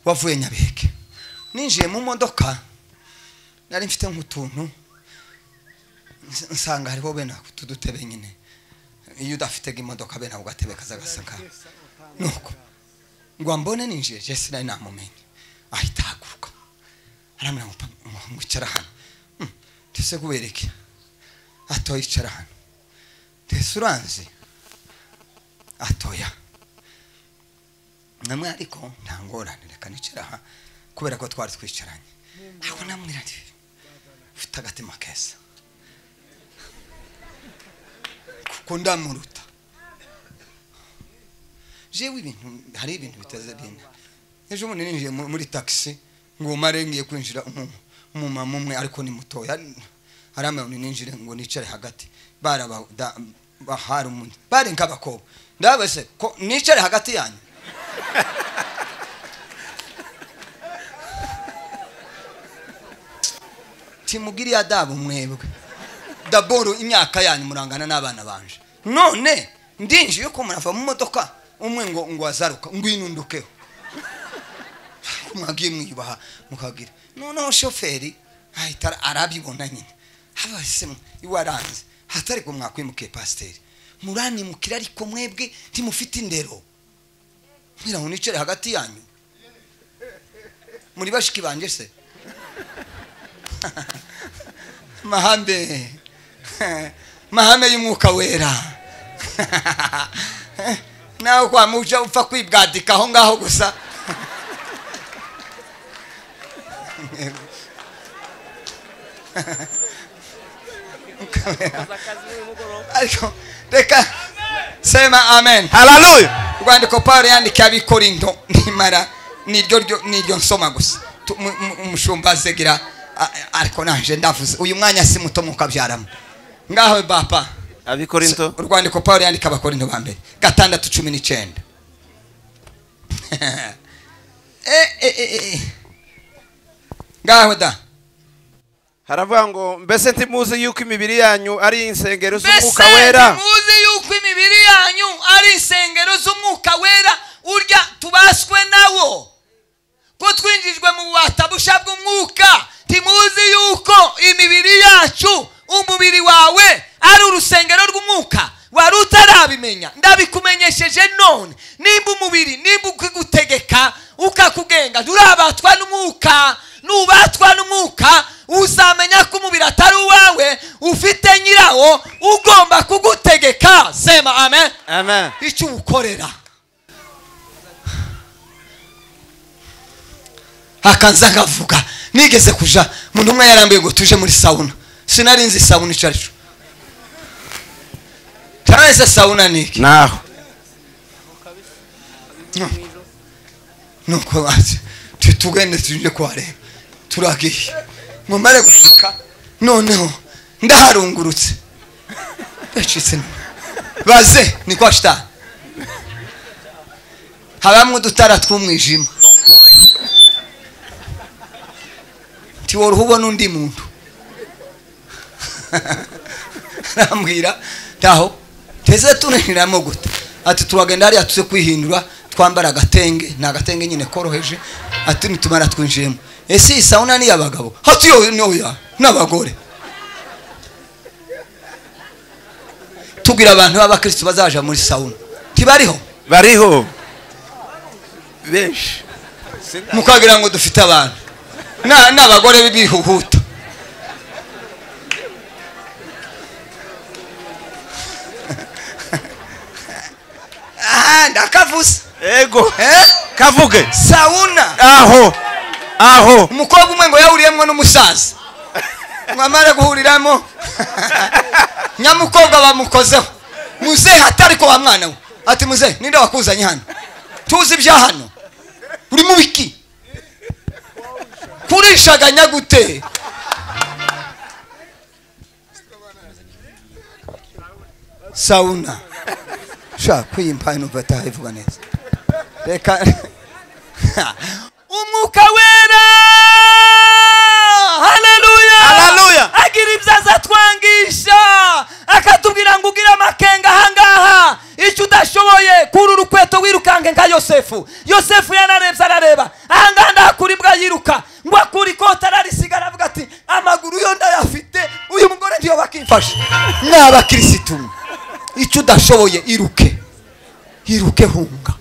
wavuye nyabeke ninjiye mu modoka nari mfite nk'utuntu ns- nsanga hariho bene utu dutebe nyine iyo udafite imodoka bene ako gatebe kaza gasaka nuko ngo mbone ninjiye jesi nari namumenye ahita ahaguruka aramura ngo pam- ngo icara hano Hmm, ndetse kubereke atoya icara hano ndetse uranzi atoya namwe ariko nta ngorane reka nicara aha kubera ko twari twicaranye aho namwira nti ufite agatima keza kuko ndamuruta jewe ibintu hari ibintu bitaze bine ejo bundi ninjiye mu- muri taxi ngo mare ngiye kwinjira umu- umumama umwe ariko ni mutoya arambaye ngo ninjire ngo nicare hagati baraba da- ba- hari umuntu bari nk'abakobwa ndabese ko nicare hagati yanyu timugiriya dabo mwebwe daboro imyaka yanyu murangana n'abana banje none ndinjiye ko murava mu modoka umwe ngo ngo azaruka ngo inundukeho mwagiye mwiyubaha mukagira noneho shoferi ahita arabibona nyine abase iwaranze hatari ko mwakwimukiye pasiteri muranimukira ariko mwebwe ntimufite indero mwira ngo nicare hagati yanyu muri bashiki banjye se mahame mahame y'umwuka wera nawe kwamuja upfa kwibwadika aho ngaho gusa ariko reka sema amen hararuya urwandiko paul yandikiye abikorinto nimara niryo ryo- niryo nsoma gusa Tu- mu- mu- umushumba azegira a- a- ariko naje ndavuze uyu mwanya si muto mukabyaramo ngaho bapa abikorinto urwandiko paul yandika abakorinto ba mbere gatandatu cumi n'icyenda Eh, eh, eh, eh. ngaho da haravuga ngo mbese ntimuzi yuko imibiri yanyu ari insengero mbese z'umwuka wera muzi yuko imibiri yanyu ari insengero z'umwuka wera urya tubaswe nawo ko twinjijwe mu bubata busha bw'umwuka ntimuzi yuko imibiri yacu umubiri wawe ari urusengero rw'umwuka wari utarabimenya ndabikumenyesheje none nimba umubiri nimba ukigutegeka ukakugenga nturabatwa n'umwuka nubatwa n'umwuka uzamenya ko umubiri atari uwawe ufite nyirawo ugomba kugutegeka sema amen amen icyo uwukorera akaza akavuga nigeze kuja umuntu umwe yarambuye ngo tuje muri sawuna sinari nzi sawuna icyo ari cyo tarese sawuna ni iki naho nuko bati tugende tuje kuhareba turagiye ngo mare gusuka noneho ndaharungurutse ndacitse nta- baze ni kwa shitani habamwe udutara tw'umwijima ntiworuha ubona undi muntu arambwira ntaho teze turinjiramo gute ati turagenda hariya tuze kwihindura twambara agatenge ni agatenge nyine koroheje ati nitumara twinjiremo ese iyi sawuna ni iy'abagabo hati yo noya n'abagore tubwira abantu b'abakirisitu bazaja muri sawuna ntibariho bariho benshi mukagira ngo dufite abantu Na- n'abagore b'ibihuhuta aha ndakavuze ego Eh? kavuge sawuna aho aho umukobwa umwe ngo yahuriyemo n'umusaza ngo amare guhuriramo nyamukobwa bamukozeho muzehe atari ko wa mwana we ati muzehe ninde wakuzanye hano tuzi ibya hano uri mu biki kurishaganya gute sawuna shaka kwiyimpa inuvataha ivuga neza reka umwuka wera haleluya Haleluya. agira ibyo aza twangisha akatubwira ngo ugire amakenga ahangaha icyo udashoboye kuri urukweto wirukange nka yosefu yosefu yanarebye arareba ahangaha ndahakura imbwa yiruka ngo akure ikoti ararisiga aravuga ati amaguru yo ndayafite uyu mugore ndiyo bakimfasha ni abakirisitu mwe. icyo udashoboye iruke iruke hunga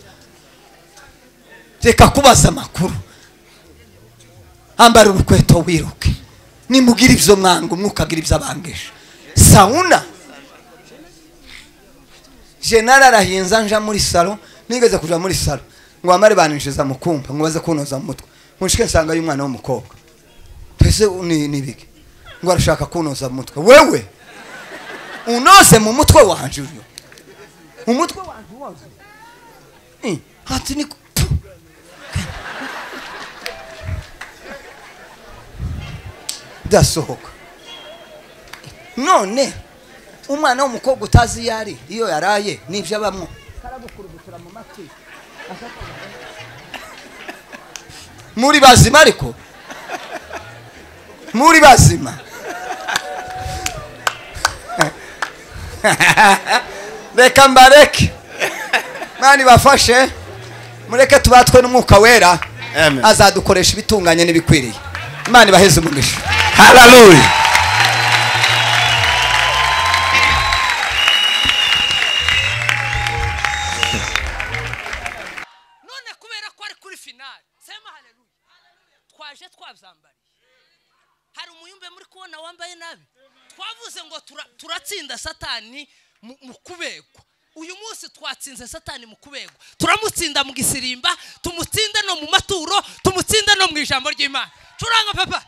reka kubaza amakuru ambara urukweto wiruke nimugira ibyo mwanga umwuka agira ibyo abangisha sawuna jenali arahinza nja muri salo nigeze kuja muri salo ngo bamare baninjiza mu kumba ngo baze kunoza mu mutwe munshike nsanga y'umwana w'umukobwa mbese ni ni biki ngo arashaka kunoza mu mutwe wewe unoze mu mutwe wanje uyu umutwe wanje uwoze Eh, ati ni Puh. ndasohoka none umwana w'umukobwa utazi iyo ari iyo yaraye n'ibyo abamo muri bazima ariko muri bazima reka mbareke mwana ibafashe mureke tubatwe n'umwuka wera Amen. azadukoresha ibitunganye n'ibikwiriye imana ibaheze umugisha haleluya none kubera ko ari kuri finale sema haleluya twaje twabyambariye hari umuyumbe muri kubona wambaye nabi twavuze ngo tura- turatsinda satani mu mu kubegwa uyu munsi twatsinze satani mu kubegwa turamutsinda mu gisirimba tumutsinde no mu maturo tumutsinde no mu ijambo ry'imana curanga papa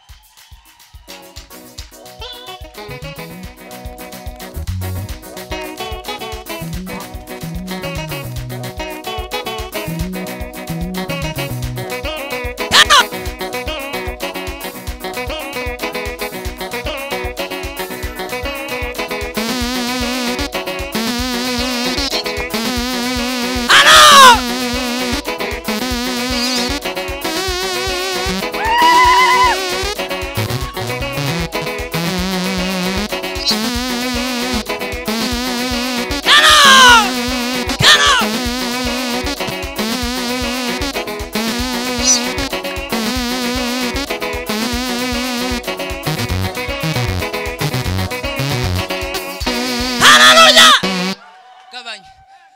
gabanya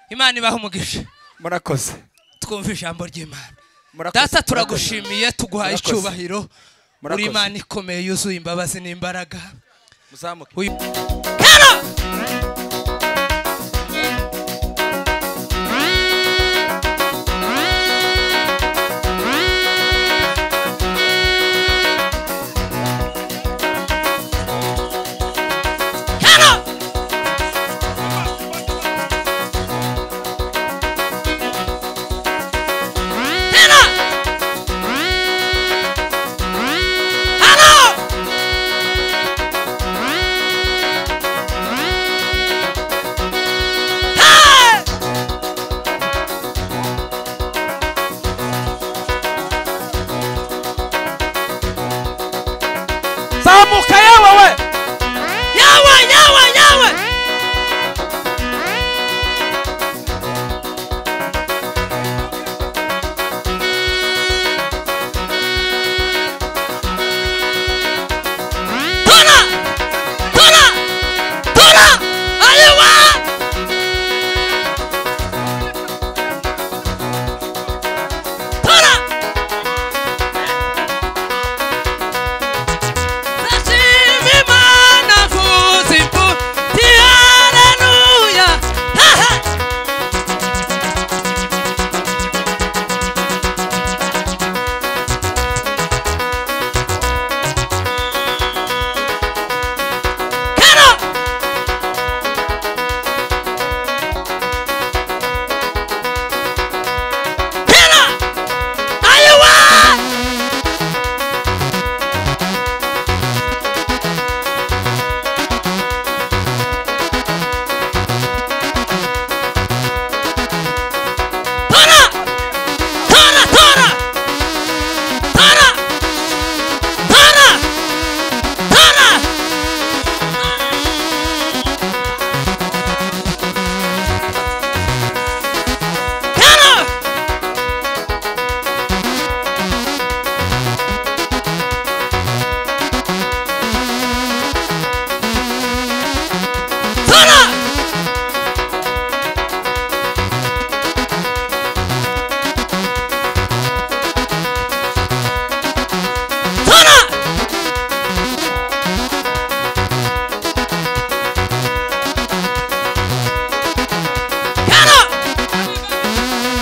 imana ibaha umugisha murakoze twumve ijambo ry'imana Murakoze, data murakoze. turagushimiye tuguhaye Murakoze. icyubahiro uri Murakoze. imana ikomeye yuzuye imbabazi n'imbaraga muzamuke uyu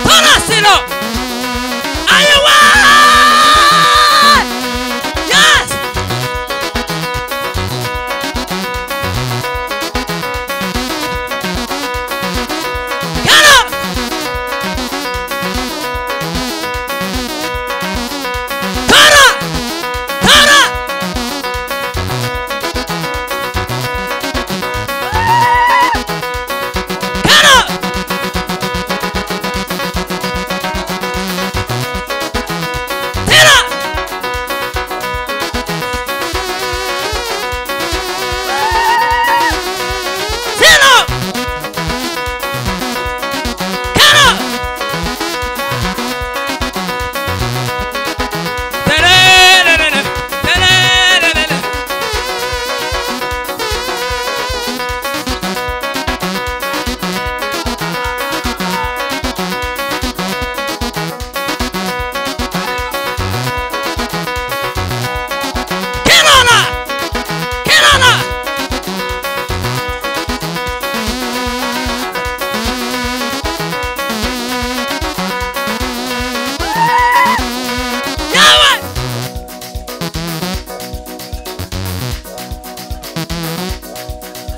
umuriro ayiwa yesi Get up! Get up! Get up! Get up! Get up! Get up! Get up! Da-da-da-da-da. Da-da-da-da-da. Get on up! Get on up! Now what?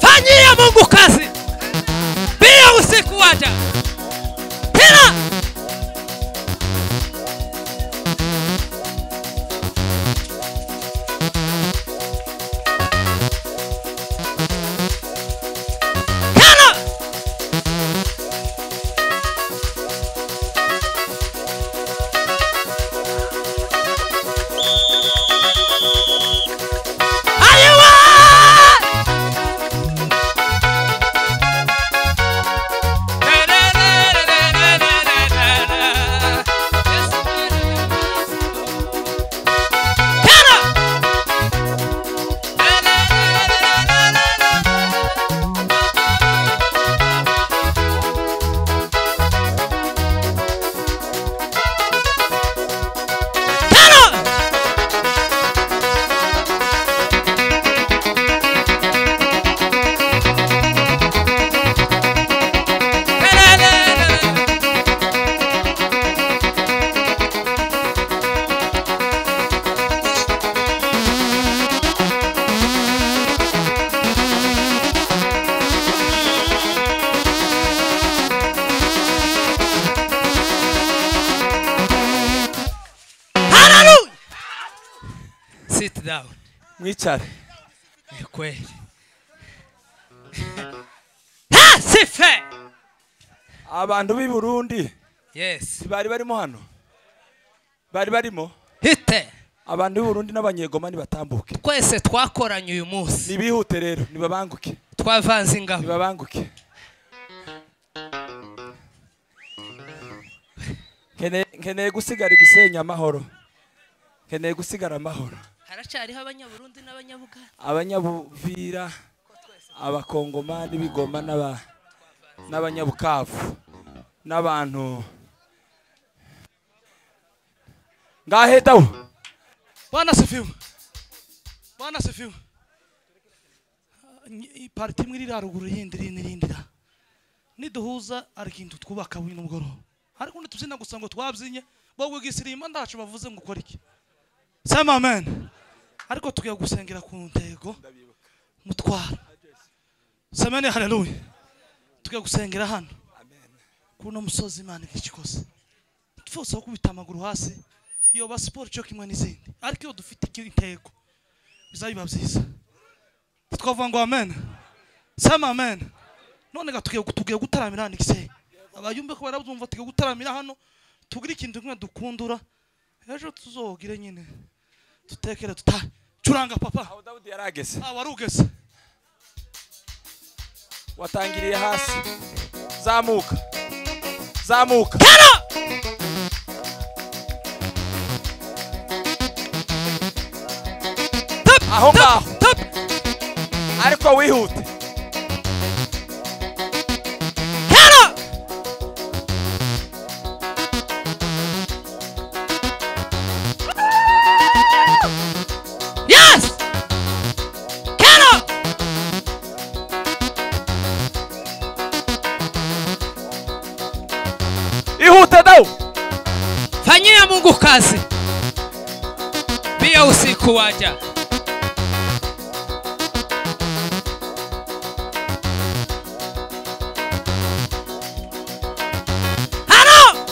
Fanyia Mungu kazi. Pia usiku waja. Pia. Pia. Ayiwa! Get up! Hallelujah! Sit down. mwicare Ni kweli. Ha, sife. abantu b'i burundi Yes. ntibari barimo hano bari barimo Hite. abantu b'i burundi n'abanyegoma nibatambuke Twese twakoranye uyu munsi. nibihute rero nibabanguke Twavanze ingabo. nibabanguke Nkeneye- nkeneye gusigara igisenya amahoro nkeneye gusigara amahoro Haracyariho abanyaburundi n'abanyabuganda. abanyabuvira abakongoma n'ibigoma n'aba- n'abanyabukavu n'abantu ngahe dawu Bwana asifiwe. Bwana asifiwe. Ny- i- Pariti imwe iri haruguru yindi iri n'irindi ra. Niduhuza arikintu twubaka bino mugoroba. Ariko ntitubyina gusa ngo twabyinnye bo gwisirima ndacu bavuze ngo ukore iki. Sema amen. Ariko tugiye gusengera ku ntego mutwara. Sema ne haleluya. Tugiye gusengera hano. Kuno musozi Imana ikikoze. Tufose kubita amaguru hasi. yoba siporo cyo kimwe n'izindi ariko iyo dufite iki intego bizabiba byiza twavuga ngo amen sema amen none ga tugiye tugiye gutaramira hano igisenge abayumve ko barabumva tugiye gutaramira hano tugire ikintu kimwe dukundura ejo tuzogire nyine tutekere tuta curanga papa dawudi yarageze ah warugeze watangiriye hasi zamuka zamuka aho ngaho tap ariko wihute kera yes kera ihute dawu wanyina mungu kazi pia usiku waja halo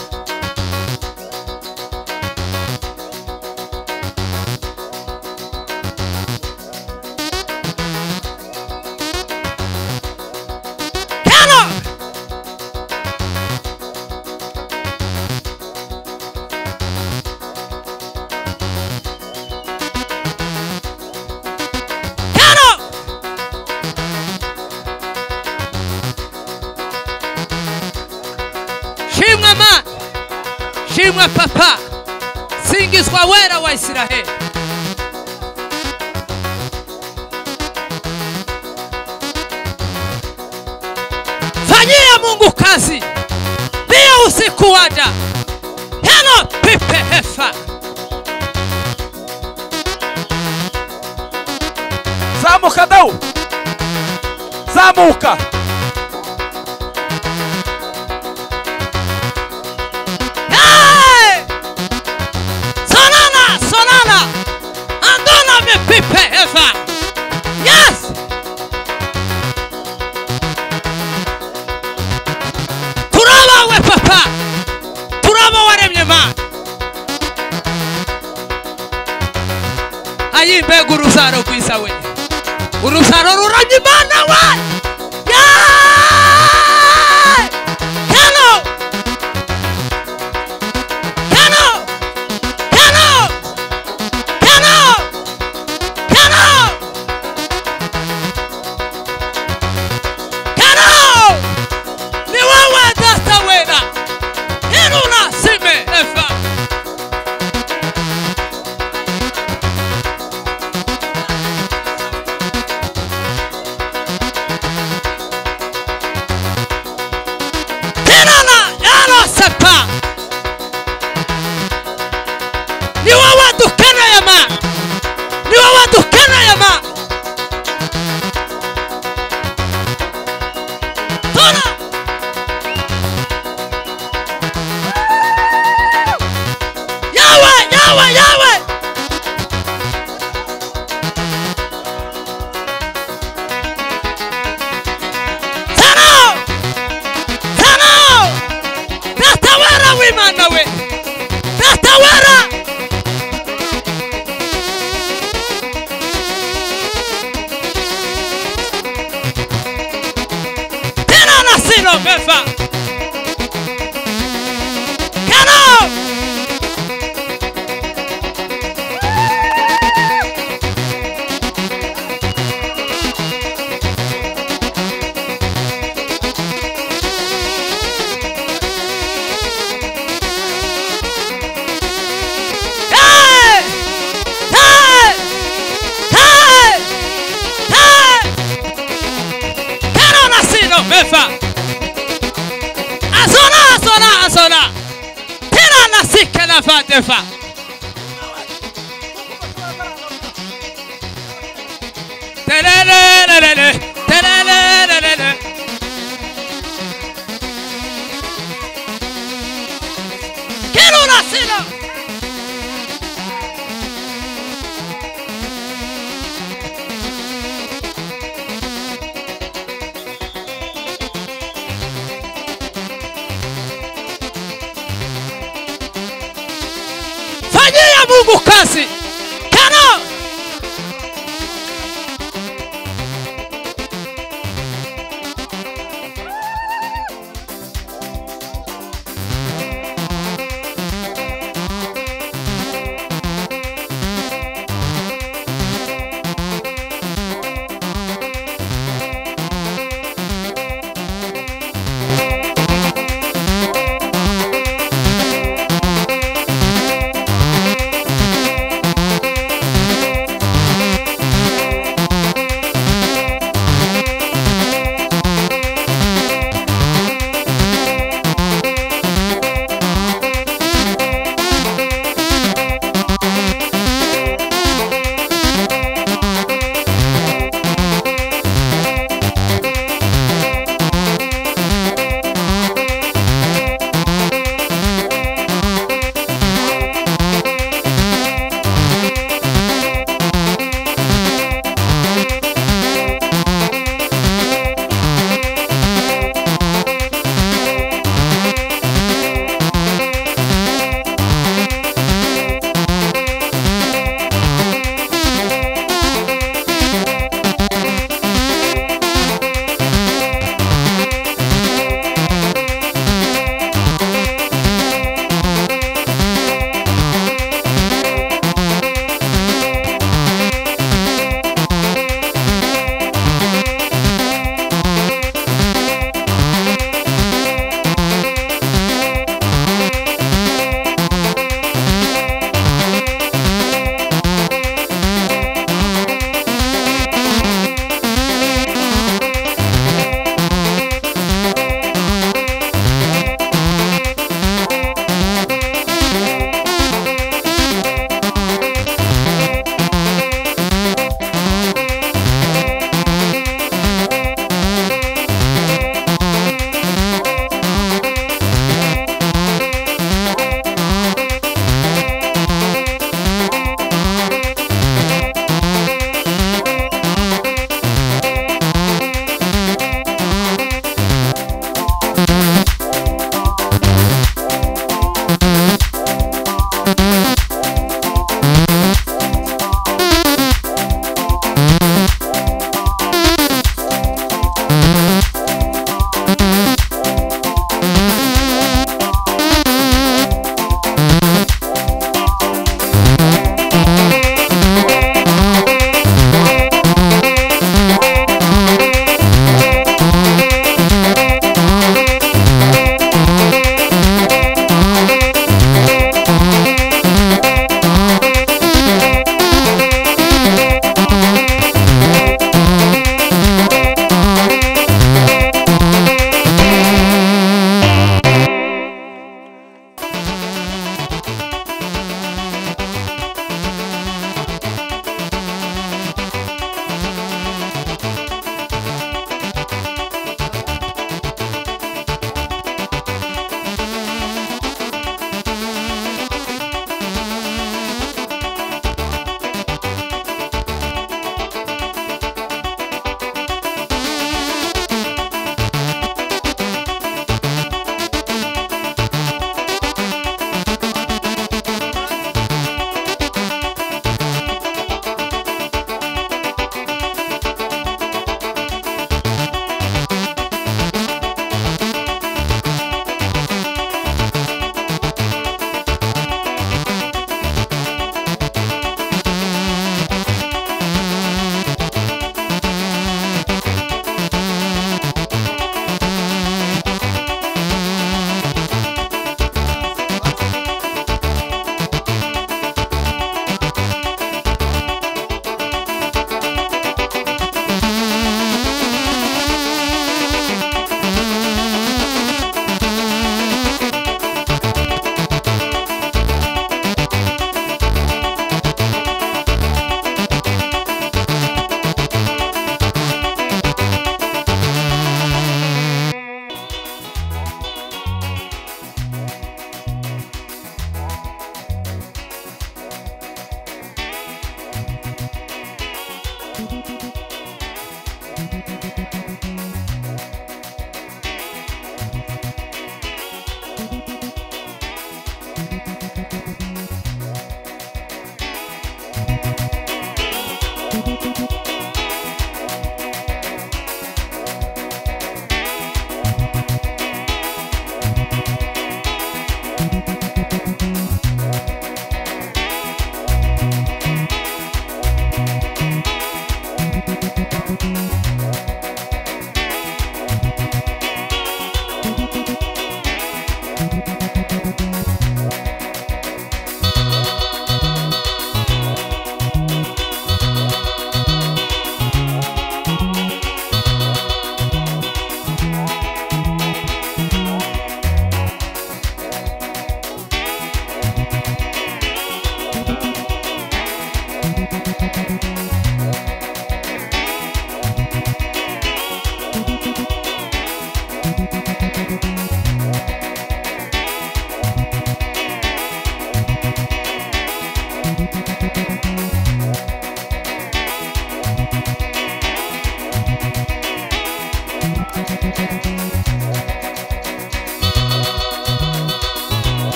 halo halo shimwa mana shimwa papa singizwa wera wa israheli fanyia mungu kazi pia usiku waja helo pipe hefa zamuka dawu zamuka Hey! Solana, Solana, andona me pipe hefa. Yes. Turaba we papa. Turaba waremye ma. Ayimbe guruzaro kwisa we. Uruzaro ruramye mana we. Yeah! Hello! Hello! Hello! Hello! Hello! Hello! Ni wewe data wena. Heruna sime efa. Herana yalo sepa. ni wewe dukana ya ma ni wewe dukana ya ma Tora! yawe yawe yawe Tano! Tano! Tatawara wimana we! Tatawara! Tena nasilo mefa. Kano. Hey! Hey! Hey! Hey! Carona Sino Mefa Azona Azona Azona Tera Nasika Nafa Defa Tererererere Tererererere Carona Sino fanyia mungu kazi kano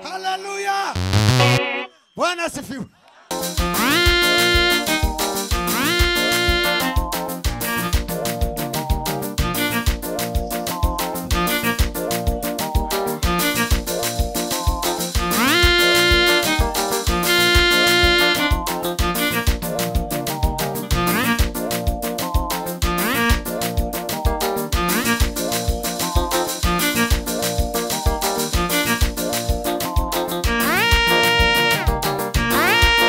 haleluya bwana asifiwe Ah!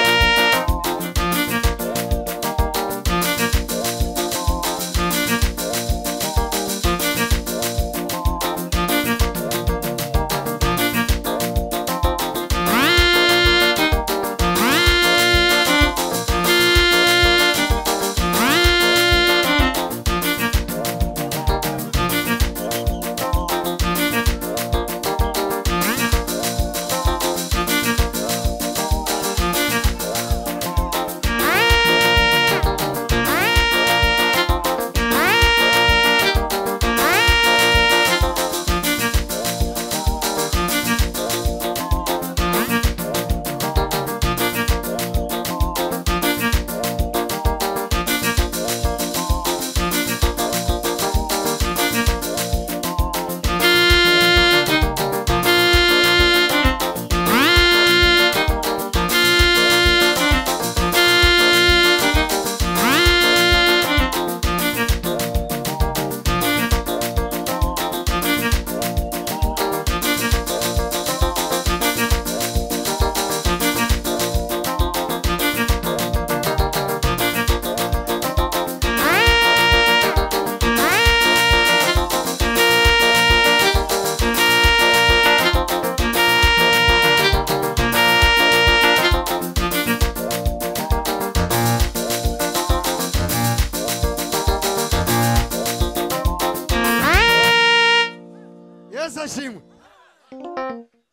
ishimwe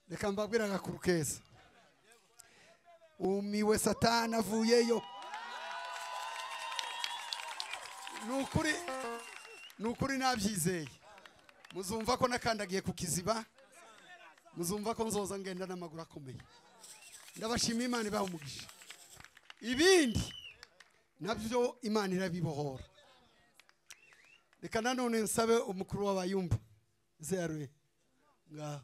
reka mbabwire agakuru keza umiwe satani avuyeyo ni ukuri ni ukuri nabyizeye muzumva ko nakandagiye ku kiziba muzumva ko nzoza ngenda n'amaguru akomeye ndabashimiye imana ibaha umugisha ibindi nabyo imana irabibohora reka nanone nsabe umukuru w'abayumba zeruye ngaho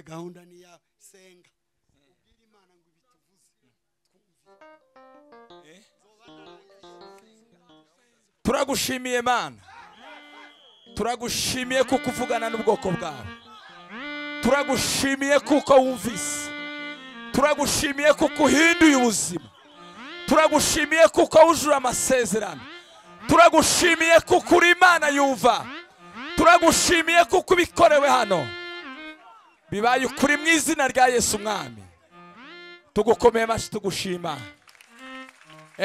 gahunda ni iya senga ubwire imana ngo ibituvuze turagushimiye mana turagushimiye kuko uvugana n'ubwoko bwawe turagushimiye kuko wumvise turagushimiye kuko uhinduye ubuzima turagushimiye kuko wujuje amasezerano turagushimiye kuko uri imana yumva turagushimiye kuko ubikorewe hano bibaye ukuri mu izina rya yesu umwami tugukomeye amashyi tugushima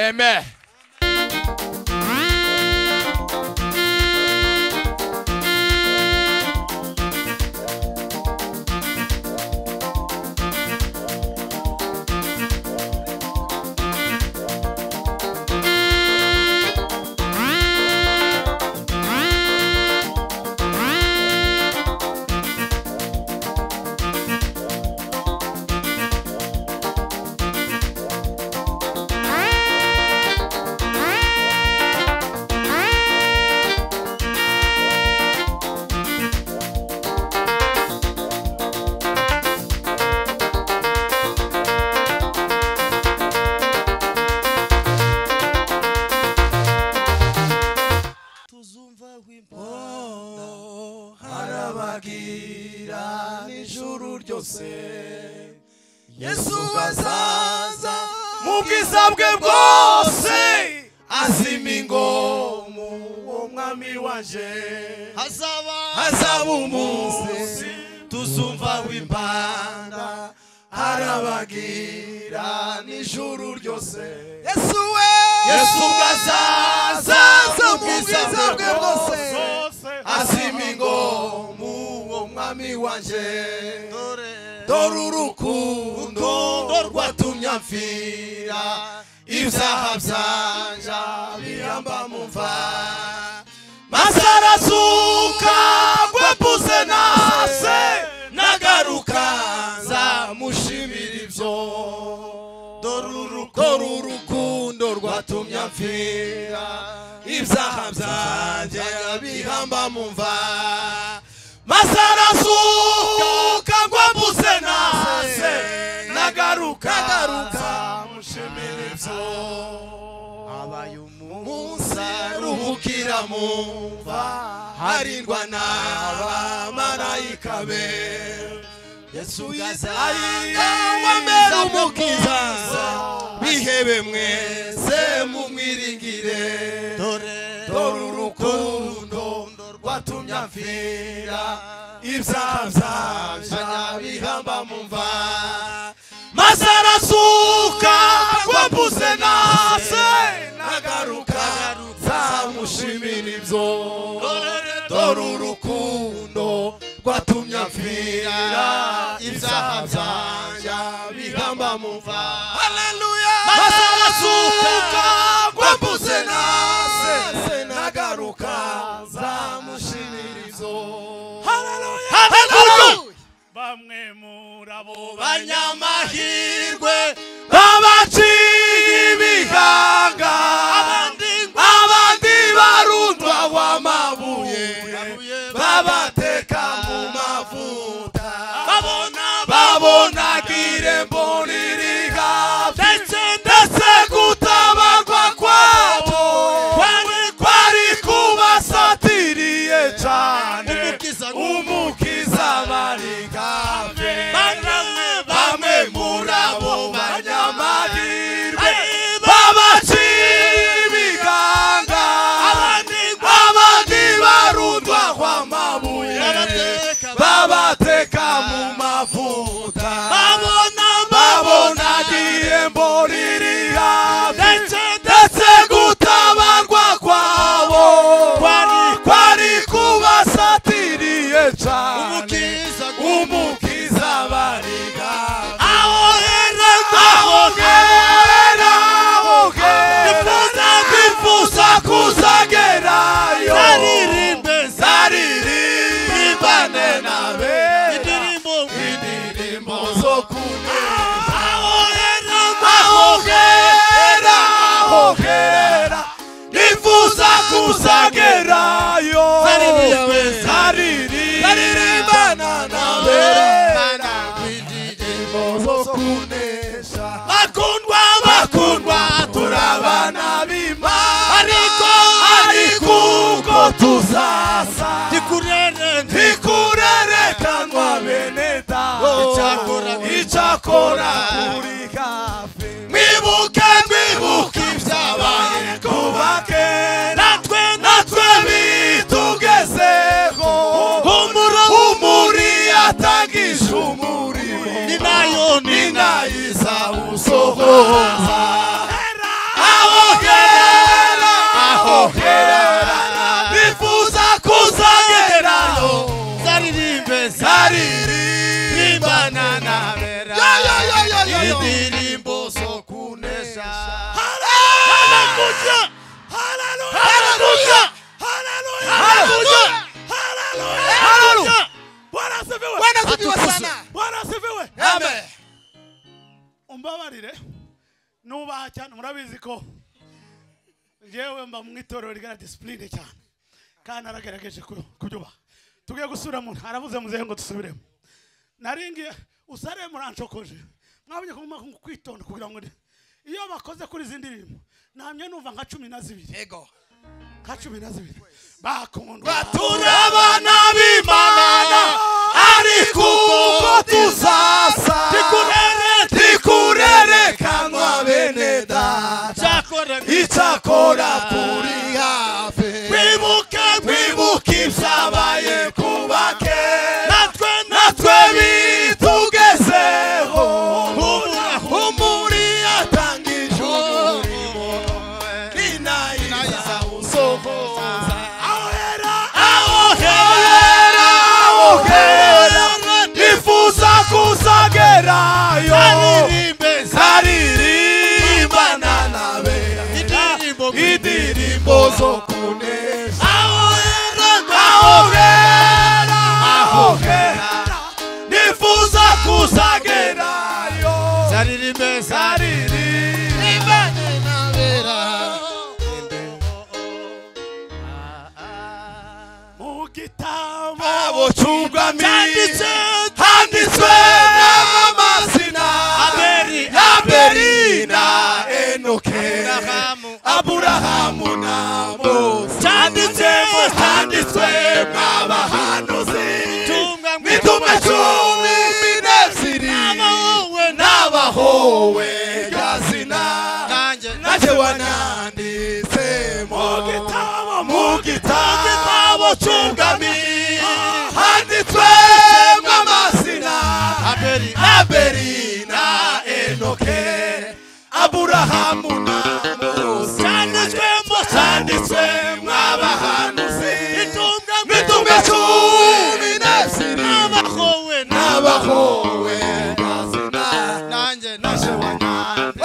amen tuzumva wimpa arabagira n'ijuru ryose yesu azaza mu bwiza bwe bwose azima ingomu uwo mwami waje hazaba hazaba umunsi tuzumva w'impanda arabagira n'ijuru ryose yesu we yesu ubwo azaza mu bwiza bwe bwose asimigo muwo mwami wanje dore urukundo rwatumye mfira ibyaha byanja bihamba mumva masarazuka bwapuze nase nagaruka nzamushimira ibyo dore urukundo rwatumye mfira ibyaha byanjye bihamba mu mva maze arasuka ngo mbuze nase nagaruka mushimire ibyo habaye umunsi ruhukira mu mva harindwa n'abamarayika be yesu yizanga wamera umukiza bihebe mwese mumwiringire dore urukundo rwatumye amfira ibyaha byanja bihamba mu mva maze arasuka rwabuze nase nagaruka nzamushimira ibyo dore urukundo rwatumye amfira ibyaha byanja bihamba mu mva haleluya maze arasuka rwabuze nase nagaruka nzamushimira ibyo haleluya haleluya bamwe muri abo banyamahirwe babaciye ibihanga abandi barundwa w'amabuye babateka mu mavuta babona irembo riri hafi ndetse gutabarwa kwabo kwari kubasatiriye cyane umukiza barigave bamwe muri abo banyamahirwe babaciye ibiganga abandi barundwa kwa mabuye babateka mu mavuta babona amaso kuneza ahogera ahogera nifuza kuzagerayo Haleluya we. zaririmbana nawe indirimbo zo kunesha bakundwa bakundwa turabana b'imana ariko ariko ubwo tuzasa ntikurerekanwa bene Icyakora- data icyakora kuri hafi mwibuke mwibuke ibyabaye kuba kera natwe natwe bitugezeho umuri yatangije umurimo ni nayo ni nayo izawusohoza aho kera aho kera bifuza kuzagerayo zaririmbe zaririmbana nabera indirimbo zo kunesha haleluya haleluya haleluya haleluya haleluya Bwana asifiwe Bwana asifiwe sana Bwana asifiwe amen umbabarire nubaha cyane murabizi ko yewe mba mu itorero rigana disipurine cyane kandi naragerageje ku- kubyubaha tugiye gusubira mu harabuze muzehe ngo dusubiremo naringiye usare muranshokoje mwabonye ko mugomba kwitonda kugira ngo ni- iyo bakoze kuri izi ndirimbo namye numva nka cumi na zibiri ego nka cumi na zibiri bakundwa turabana b'imana ariko ubwo tuzasa tikurerekanwa bene data icyakora turi hafi twibuke twibuke ibyabaye kuba kera natwe natwe bitugezeho umuri yatangije umurimo ninayiza usohoza ahera ahera ahera nifuza kuzagerayo zaririmbana nawe indirimbo zo kunesha ahera ahera ahera nifuza kuzagerayo zaririmbe zaririmbana mu gitabo abo cyugami handitswe n'amazina aberi aberi na enoke aburahamu na mose cyanditse handitswe mw'abahanuzi mitumwe cumi n'ebyiri n'abahowe gazina nanjye wananditse mu gitabo mu gitabo cy'ubwami handitswe mw'amazina aberi na enoke aburahamu na mose cyanditswe mu cyanditswe mw'abahanuzi mitumwe cumi n'ebyiri n'abahowe gazina nanjye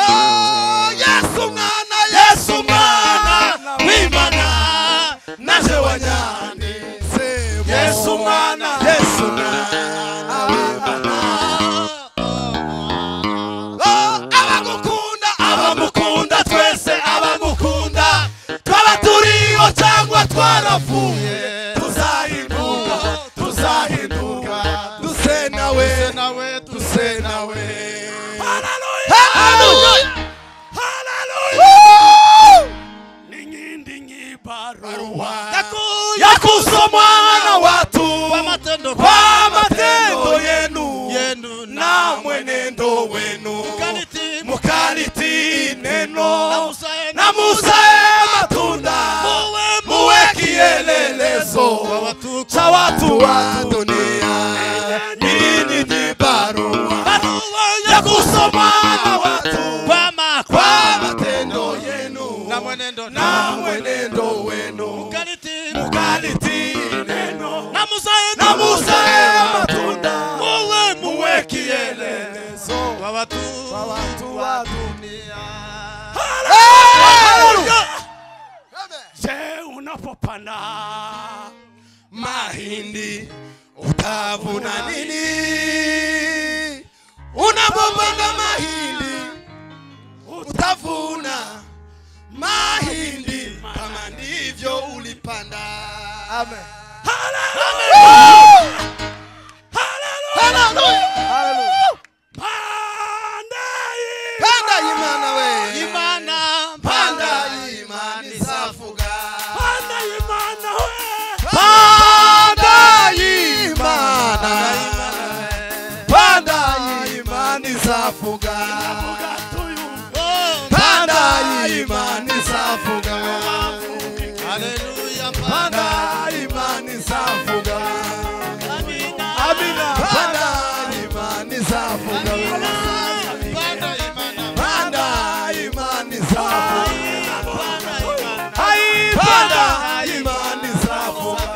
Oh, Yesu mwana Yesu mwana w'Imana naje wanyanditse Yesu mwana Yesu mwana w'Imana Oh, abagukunda abamukunda twese abamukunda twaba turiho cyangwa twarapfuye tuzahinduka tuzahinduka duse nawe duse nawe Hallelujah! n'inkindi nyibaro yakusomwa na watu kwa matendo yenu na mwenendo wenu mukaliti neno na musae matunda muwe kielelezo cha watu wa dunia nini jibarua ya kusoma na watu kwa matendo yenu na mwenendo wenu mukaliti neno na musae matunda muwe muwe kielelezo wa watu wa dunia Hallelujah! je unapopanda mahindi utavuna nini amen Panda imana we imana panda imana izavuga panda imana we panda imana panda imana izavuga panda imana izavuga haleluya panda imana izavuga amina amina panda imana izavuga panda imana panda imana izavuga Ai, panda imana izavuga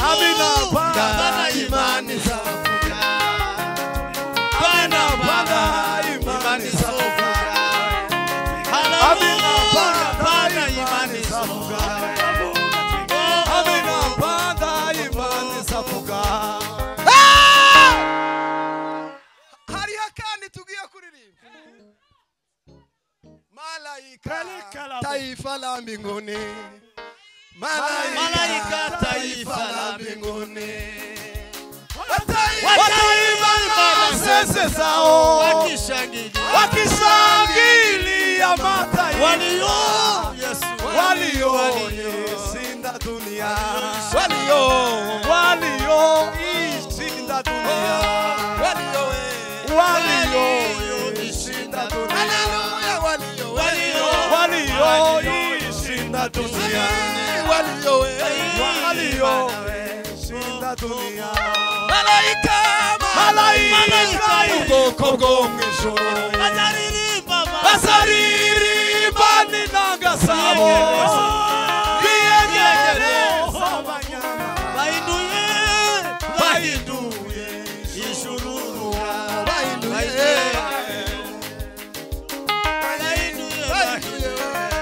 amina panda imana izavuga panda panda imana izavuga amina panda panda imana izavuga amina panda imana izavuga hariho kandi tugiye kuririmba malayika taifa la mbinguni malaika taifa la mbinguni wataimba sese zao wakishangilia mataifa walioishinda dunia walio walioishinda dunia walioishinda dunia walioishinda dunia walioishinda dunia malaika malaika ubwoko bwo mu ijoro bazaririmba n'intangasabo biyegere z'abanyama bahinduye ijurura bahinduye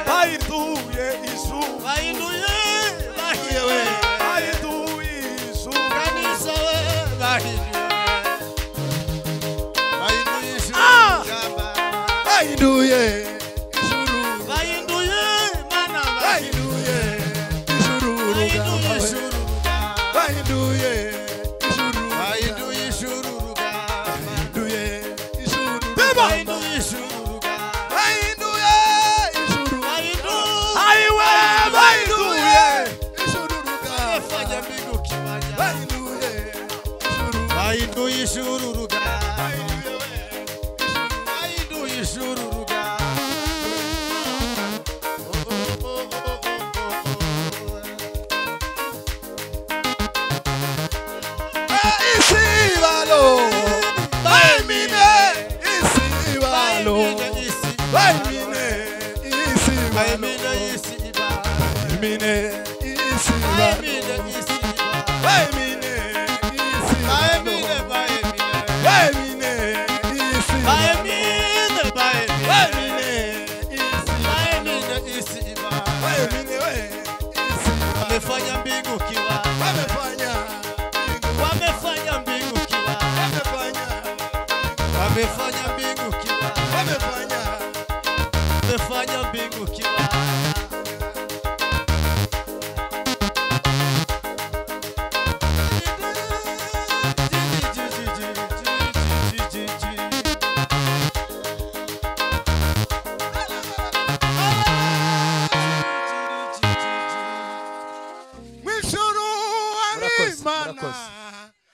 bahinduye izuba bahinduye izuba bahinduye ijuru bahinduye ijuru bahinduye ijuru bahinduye ijuru bahinduye ijuru aiwe bahinduye ijuru bahinduye ijuru Isibalo, baimine, isibalo, baimine, isibalo, baimine, isibalo, baimine, isibalo, baimine, isibalo, baimine, isibalo, baimine, we, isibalo, amefanya mbingu